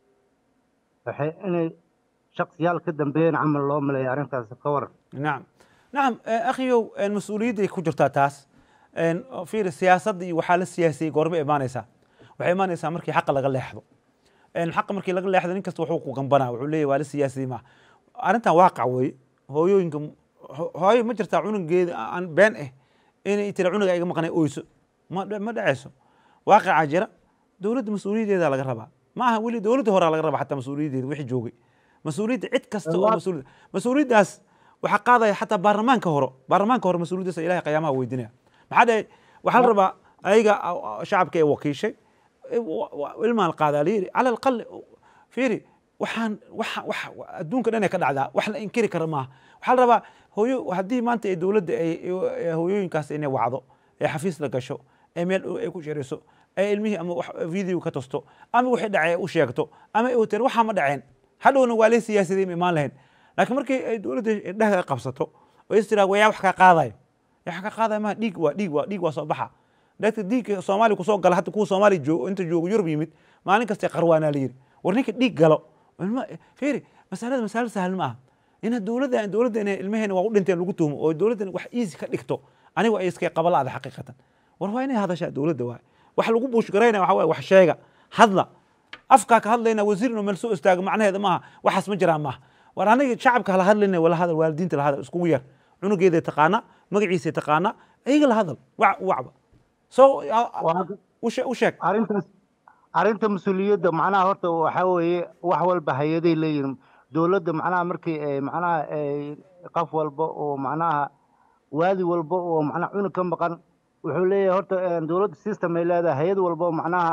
waxay inay shaksiyaal ka dambeeyeen camal loo maleeya arrintaas ka waran نعم نعم آه، أخيو المسؤولية ku jirtaa taas een fiir siyaasadda iyo waxaa la siyaasiyey goorma imaanaysaa waxay imaanaysaa markii xaqa laga leexdo een xaqa markii laga leexdo nin kasta wuxuu ku gambanaa wuxuu leeyahay waa la siyaasiyey maaha arrintan waaqac weeye hooyooyinka ho- hooyo ma jirtaa cunugeeda aan been ah inay tira cunuga iga maqnay oyso ma dha- ma dhacayso waaqicaa jira dowladda mas-uuliyaddeeda laga rabaa ma aha weli dowladda horaa laga rabaa xataa mas-uuliyaddeeda wixii joogay mas-uuliyadda cid kasta oo mas-uuliyad mas-uuliyaddaas waxaa qaadaya xataa baarlamaanka hore baarlamaanka hore mas-uuliyaddaas ilahay qiyaamaha weydiinaya maxaa dhahay waxaa la rabaa ayaga a- a- shacabka ee wakiishay e, wa- wa- ilmaan qaadaa la yidhi cala alaqal fiiri waxaan waxa waxa adduunka dhan ay ka dhacdaa wax la inkiri kara maaha waxaa la rabaa hooyo haddii maanta ay dowladda ay ay- hooyooyinkaas inay wacdo ee xafiis la gasho ee meel dhow ay ku sheriso ee ilmihii ama wax video ka tosto ama wixii dhacay ay u sheegto ama ay tir waxaa ma dhaceen hadhowna waa lay siyaasadey ma imaan lahayn laakiin markii ay dowladda indhaha qabsato oo is tiraa yaa wax kaa qaadayo yaa wax kaa qaadaya maha dhiig waa dhiig waa dhiig waa soo baxa dadka dhiigka soomaaliya kusoo gala hadda kuwa soomaaliya joogo inta joogo yurub yimid maalin kasta qarwaanaa la yidhi war ninka dhiig galo ilma fiiri masalada masalo sahal ma aha ina dowladda dowladda inay ilmaheena waa u dhinteen lagu tuhmo oo dowladdan wax easy ka dhigto anigu ay iska qabalaada xaqiiqatan war waa inay hadashaa dowladda waay wax lagu buushgaraynaya waxa waye wax sheega hadla afkaa ka hadlayna wasiir inuu meel soo istaago macnaheeda maaha waxaas ma jiraan maaha war aniga shacabka hala hadlayna wala hadal waalidiinta la hadal iskugu yar cunugeeday taqaana magaciisay taqaana iyaga la hadal wac wacba so u shee- u sheeg arrintaas arrinta mas-uuliyadda macnaha horta waxaa weeye wax walba hay-aday leeyihin dowladda macnaha markii ay macnaha ay qof walba oo macnaha waadi walba oo macnaha cunug ka maqan wuxuu leeyahay horta eh, dowladda system ay leedahay hay-ad walba oo macnaha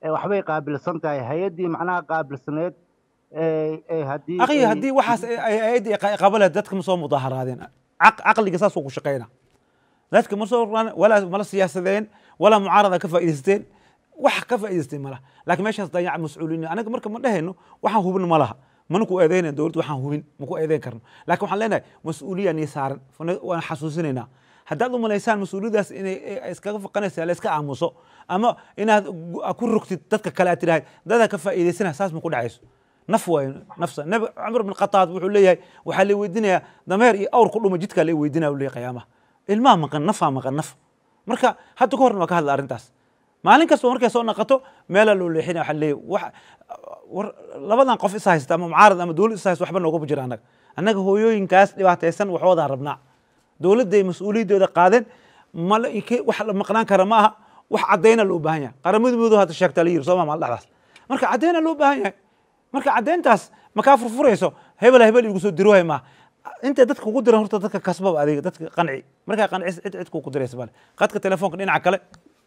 ee waxbay qaabilsan tahay hay-addii macnaha qaabilsaneed ee ee haddii akhi ay- haddii waxaas ayadii qabale dadka ma soo mudaaharaadeen Caq- caqliga saasuu ku shaqeyna dadka ma soo raan walaa mala siyaasadeen walaa mucaarada ka faa'iidaysteen wax ka faa'iidaysteen malaha laakiin meeshaas dayaca mas-uuliyiin anaga marka ma dhehayno waxaan hubin ma laha mana ku eedeynayn dowladda waxaan hubin ma ku eedeyn karno laakiin waxaan leenahay mas-uuliya nii saaran fana- waan xasuusinaynaa haddaad u malaysaan mas-uuliyadaas inay ay iskaga faqanaysa la iska aamuso ama inaad gu- ku rogtid dadka kale aad tidhahay dadaa ka faa'iidaysana saas ma ku dhacayso naf waay nafsa nabi cumar bin khataab wuxuu leeyahay waxaa la weydiinayaa dameer iyo awr ku dhuma jidkaa la weydiinaya u leeyahay qiyaamaha ilmaha maqan nafaa maqan naf marka hadda ka horna waa ka hadla arrintaas maalin kasta markay soo naqato meelaa loo leexinaya waxaa leeyahay wax war labadan qof is haysta ama mucaarad ama dowlad is haysta waxba noogama jira annaga annaga hooyooyinkaas dhibaataysan waxoodaan rabnaa dowladday mas-uuliyaddooda qaadeen mala ike- wax la maqnaan kara ma aha wax caddayna loo baahan yahay qaramada midooda hadda sheegtaa la yiri sooma maal dhexdaas marka caddayna loo baahan yahay marka caddayntaas makaa furfurayso hebela hebel igu soo diroohay maaha intay dadka kugu diran horta dadka kasbaba adiga dadka qanci markaa qancis cid cid kugu diraysa male qadka telefoonka dhinaca kale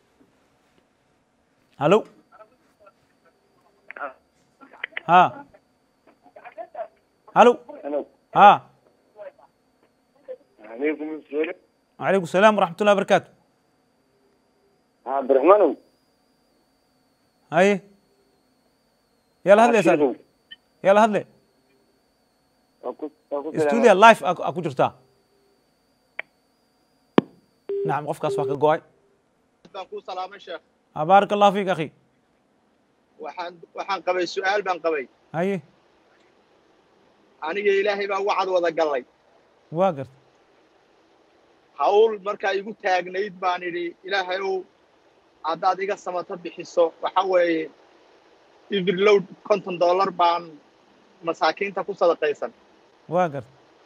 halo ha halo ha عليكم السلام وعليكم السلام ورحمة الله وبركاته عبد الرحمن هاي يلا هدلي يا سالم يلا هدلي استوديو لايف اكو أكو جرتا نعم قفكاس واكا قواي baan kuu salaamay sheekh بارك الله فيك اخي waxaan waxaan qabay su-aal baan qabay هاي aniga ilaahay baa wacad wada gallay واقر hawl markaa igu taagnayd baan idhi ilaahay ow haddaad iga samato bixiso waxa weeye ivirload konton dollar baan masaakiinta ku sadaqaysan واقر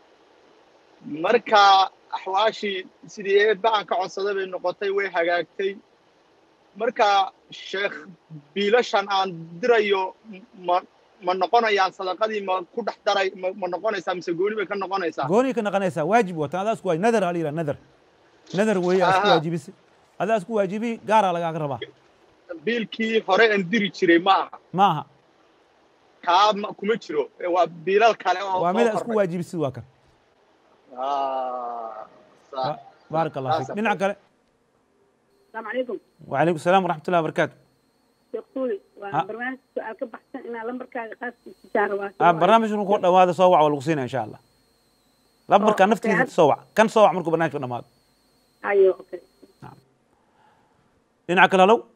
marka axwaashii sidii eebba aan ka codsaday bay noqotay way hagaagtay marka sheekh biilashan aan dirayo ma ma noqonayaan sadaqadii ma ku dhex daray ma ma noqonaysaa mise gooni bay ka noqonaysaa قوني كنا قنيسا واجب وتا هذا اسكو نذر علي نذر نذر وهي اسكو آها. واجبي هذا اسكو واجبي قارا لقا قربا biilkii hore aan diri jiray ma aha maaha kaa ma- kuma jiro ee waa biilal kale oo waa soo mid isku kordhay. waajibisi waa kan Ah, sax. بارك الله فيك Saas. dhinaca kale السلام عليكم وعليكم السلام ورحمة الله وبركاته شيخ طولي ها. waa barnaamij su-aal ka baxsan inaa lambarkaaga qaadkiisa jaara waa آه برنامج ku dhawaada soo wac waa lagu siinaya insha allah lambarka Oh, naftiisa okay. soo wac kan soo wac markuu barnaamijka dhamaado ayo okay dhinaca kale halow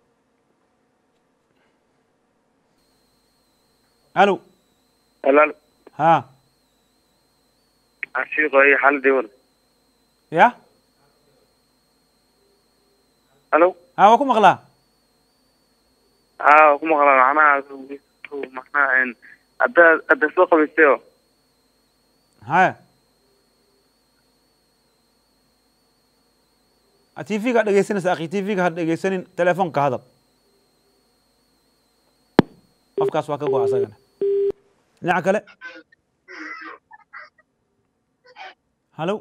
halo هلا ha الشيخ اي حل دول ya الو ha waa ku maqlaa اه kuma qala macnaha macnaha en hadda hadda soo qabaystayo haya tv ga dhegeysanaysa akhi tv ga ha dhegeysanin telefoonka hadal qofkaas waa ka go asagana dhinaca kale halo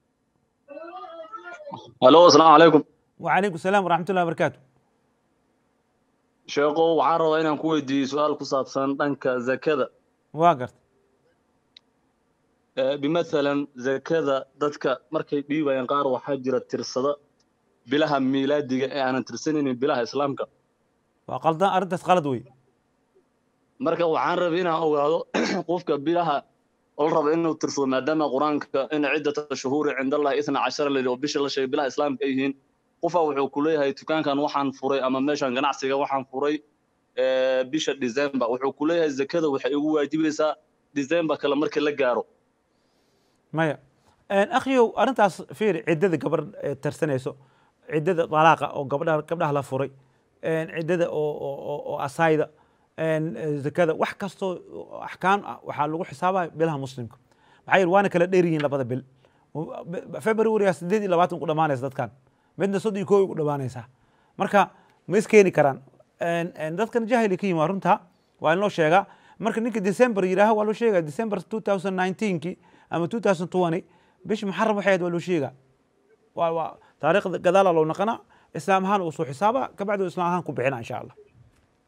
الو السلام عليكم وعليكم السلام ورحمة الله وبركاته sheeko waxaan rabaa inaan ku weydiiyo su-aal ku saabsan dhanka zakada waa garta Eh, bimathalan zakada dadka markay dhiibayaan qaar waxaa jira tirsada bilaha miilaadiga ee aanan tirsanaynin bilaha islaamka waa qaldan arrintaas qalad wey marka waxaan rabay inaan ogaado qofka bilaha oo la rabo inuu tirsado maadaama qur-aanka in ciddata shuhuuri cinda allahi isna cashara layidhi oo bisha la sheegay bilaha islaamka ay yihiin qofa wuxuu ku leeyahay dukaankan waxaan furay ama meeshan ganacsiga waxaan furay eh, bisha december wuxuu ku leeyahay zakada waxay igu waajibaysaa december kale markii la gaaro maya akhiyow arrintaas fiiri ciddada gabar ee tarsanayso ciddada dalaaqa oo gabdhaha gabdhaha la furay ciddada oo oo oo- oo asayda zakada wax kastoo axkaam ah waxaa lagu xisaabaya bilaha muslimka maxaa yeele waana kala dheer yihiin labada bil february sideed iyo labaatan ku dhamaanaysa dadkan midna soddon iyo koob ku dhamaanaysaa marka ma iskeeni karaan dadkan jahili ka yimi waa runta waa in loo sheegaa marka ninka december yidhaaha waa loo sheegaya december 2019 ama 2020 bishi muxaram waxay ahayd waa loo sheegaa waa waa taariikhda gadaala loo naqana islaam ahaan uu soo xisaaba kabacdi islaam ahaan ku bixina insha allah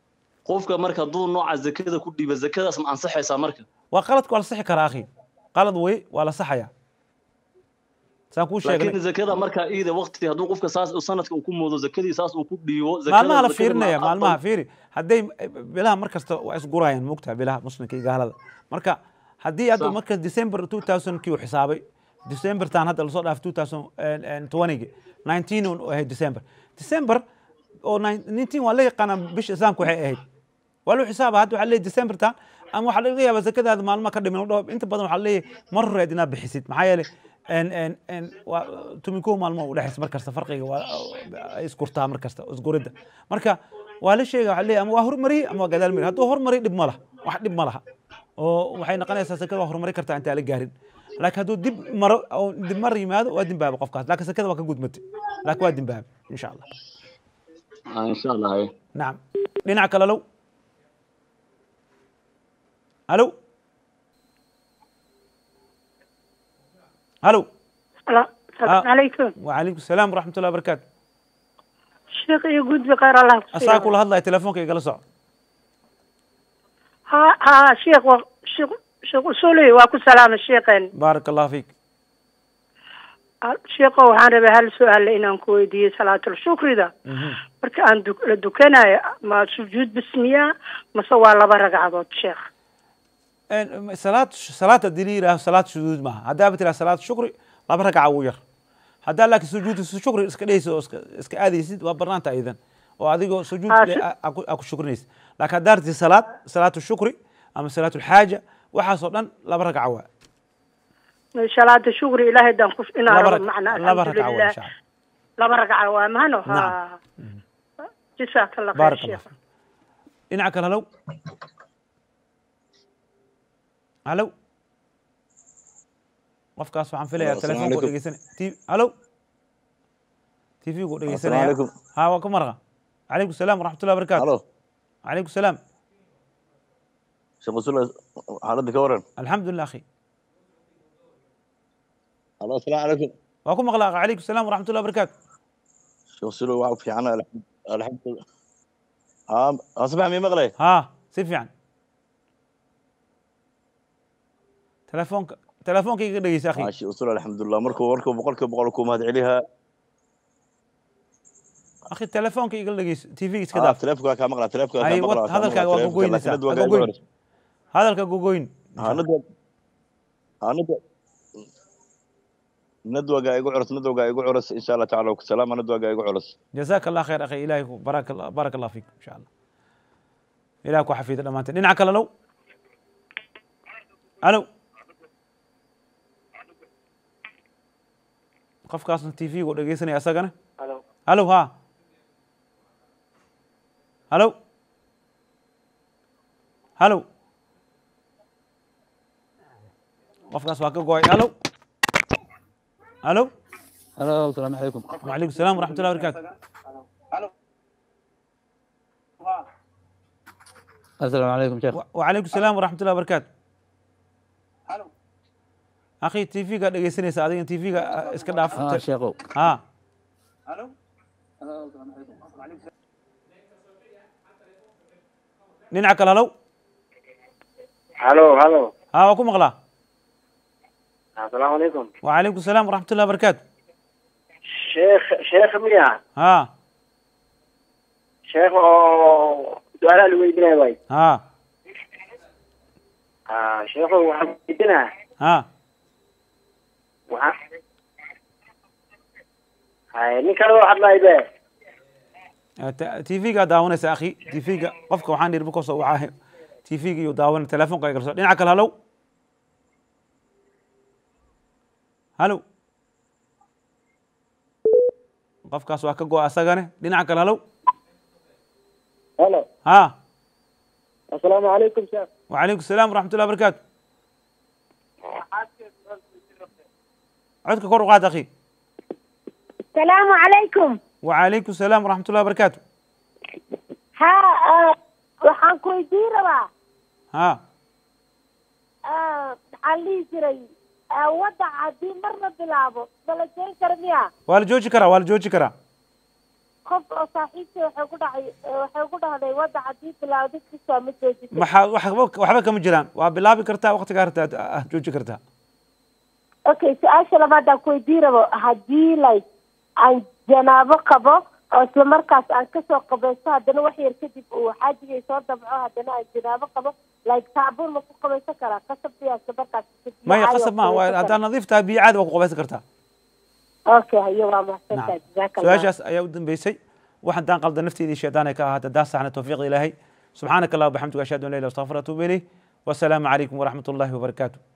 qofka marka hadduu nooca zakada ku dhiiba zakadaas ma ansaxaysaa marka waa qaladku waa la sixi karaa akhi qalad wey waa la saxaya saan kuu sheegnay laakiin zakada marka iida waqti hadduu qofka saas sanadka uu ku moodo zakadii saas uu ku dhiibo zakada maalmaha la zakada fiirinaya ma maalmaha aqbal- fiiri hadday bilaha mar kasta waa isgurayaan moogtaha bilaha muslimka iyo gaalada marka haddii hadda Sax. marka december 2000 kii uu xisaabay december taan hadda lasoo dhaaf 2020 19 uu ahayd december december oo 19 waa la yaqaanaa bisha islaamka waxay ahayd waa loo xisaaba hadda waxaa leeyahay december taan ama waxaa laga yaabaa zakadaada maalmaha ka dhimin dhowr inta badan waxaa leeyahay mar horeed inaad bixisid maxaa yeelay en en en waa tumikow maalmo u dhexaysa mar kasta farqiga waa ay iskurtaa mar kasta isguridda marka waa la sheega waxaa leeyahay ama waa hormariyey ama waa gadaal mariyey hadduu hormariy dhib ma laha wax dhib ma laha oo waxay noqonaysaa sakada waa horumari kartaa intaan la gaarin laakiin hadduu dib maro oo dib mar yimaado waa dimbaaba qofkaas laakiin sakada waa ka gudmatay laakiin waa dimbaaba insha allah Ah, insha allah haye. nacam dhinaca kale low halo halo السلام عليكم وعليكم السلام ورحمة الله وبركاته شيخ يقول بخير الله أساك كل هذا تلفونك يقل صعب ها ها شيخ و... شيخ شيخ أصولي واكو سلام الشيخين بارك الله فيك شيخ waxaan rabay hal su-aal inaan ku weydiiyo salaatul shukrida marka aan duk- la dukanayo ma sujuud bismiya mase waa laba ragcadood sheekh إن- صلاة صلاة الدليل صلاة شذوذ معها هذا بتلا صلاة شكر لا بركع وير هذا لك سجود الشكر اسك ليس اسك اسك هذه سيد وبرنانتا ايضا وهذه سجود آه، لي- شو- اكو اكو شكر نيس لكن دارت صلاة صلاة الشكر اما صلاة الحاجة وحصلا لا بركع وا salaada shukri ilaahay daan ku inaan لا rabo بركع macna لا بركع وا ان alxamdulilah شاء الله laba ragca waa mahano نعم. ha jasaaka allah khayr بارك الله sheekh فيك انعك هلو هلو qofkaas waxaan filayaa Assalaamu telefoonku calaykum. dhegeysan t halo tv-gu Assalaamu dhegeysanaya calaykum. ha waa ka marqa calaykum salaam waraxmatullahi wabarakaatu halo calaykum salaam sheekh usul xaaladda ka waran alxamdulilah akhi halo asalaamu calaykum waa ku maqlaa calaykum salaam waraxmatullahi wabarakaatu sheekh usul waa fiican alxamdulilah haa asbax mii maqlay ha si fiican telefoonka telefoonka iga dhegeysa akhi haa sheekh usul alxamdulilah markuu markuu boqolkiiba boqol ku mahad celihaa akhi telefoonka iga dhegeysa tv iska haa daaf telefonkaa kaa maqlaa telefonkaa Hay, kaa wad- maqlaa hadalkaaga waa gogoynaysaa ha gogoyn hadalka gogoyn haa nadwa haa nadwa nadwaga igu culus nadwaga igu culus insha allah tacaala ku salaama nadwaga igu culus jazaaka allah khayr akhi ilahay ku barak allah baarak allah fiik insha allah ilaah ku xafiida dhammaanteen dhinaca kale low halo qofkaasna tv-gu dhegeysanaya asagana Halo. halo ha halo halo qofkaas waa ka go-ay halo halo halo asalaamu calaykum وعليكم السلام ورحمة الله وبركاته asalaamu calaykum sheekh وعليكم السلام ورحمة الله وبركاته أخي تي في قاعد يجلسني ساعدين تي في قاعد اسكت داف ها sheekhow ها ننعك هلو halo halo ها وكم مغلا asalaamu calaykum وعليكم السلام ورحمة الله وبركاته sheekh sheekh miya ها sheekh oo su-aalaha la weydiinaya waay ها ah sheekhu waxaan weydiinaa ها waxaa hay nin kale oo hadlay be تي في قاعد داونيس أخي تي في قاعد قفك وحان دير بكوس وعاه تي في قاعد داون تلفون قاعد يقرص ننعك هلو هلو qofkaas waa ka go asagane dhinaca kale halow halo ha asalaamu calaykum sheekh وعليكم السلام ورحمة الله وبركاته codka kor u qaad akhi السلام عليكم وعليكم السلام ورحمة الله وبركاته ها آه، waxaan ku weydiin rabaa ها ah, maxaa la dhihi jiray ah, wadaca haddii mar la bilaabo ma la jeri kara miya waa la jooji karaa waa la jooji karaa qof oo saaxiibtay waxay ku dhacay waxay ku dhahday wadda haddii bilaawda kisaa ma joojisay maxaa waxba waxba kama jiraan waa bilaabi kartaa waqtigaa rabtaa ah jooji kartaa okay su-aasha labaadaan ku weydii rabo haddii like aan janaabo qabo oo isla markaas aan kasoo qabaysto haddana wax yar kadib uu xaajigay soo dabco haddana aan janaabo qabo like saabuun ma ku qabaysan karaa qasabtiyaa isla markaas maya qasab maaha waa haddaad nadiif tahay biyo caadi waa ku qabaysan kartaa okay hayo waa mahadsantahay jazaaka allah su-aashaas ayaa u dambeysay wax haddaan qalda nafteedii shaytaan ay ka ahaata haddaan saxna tawfiiq ilaahay subxaanaka allah wabixamdiga ashhadu an la ilaha illa anta astaghfiruka wa atuubu ilayh wasalaamu calaykum waraxmat ullahi wabarakaatu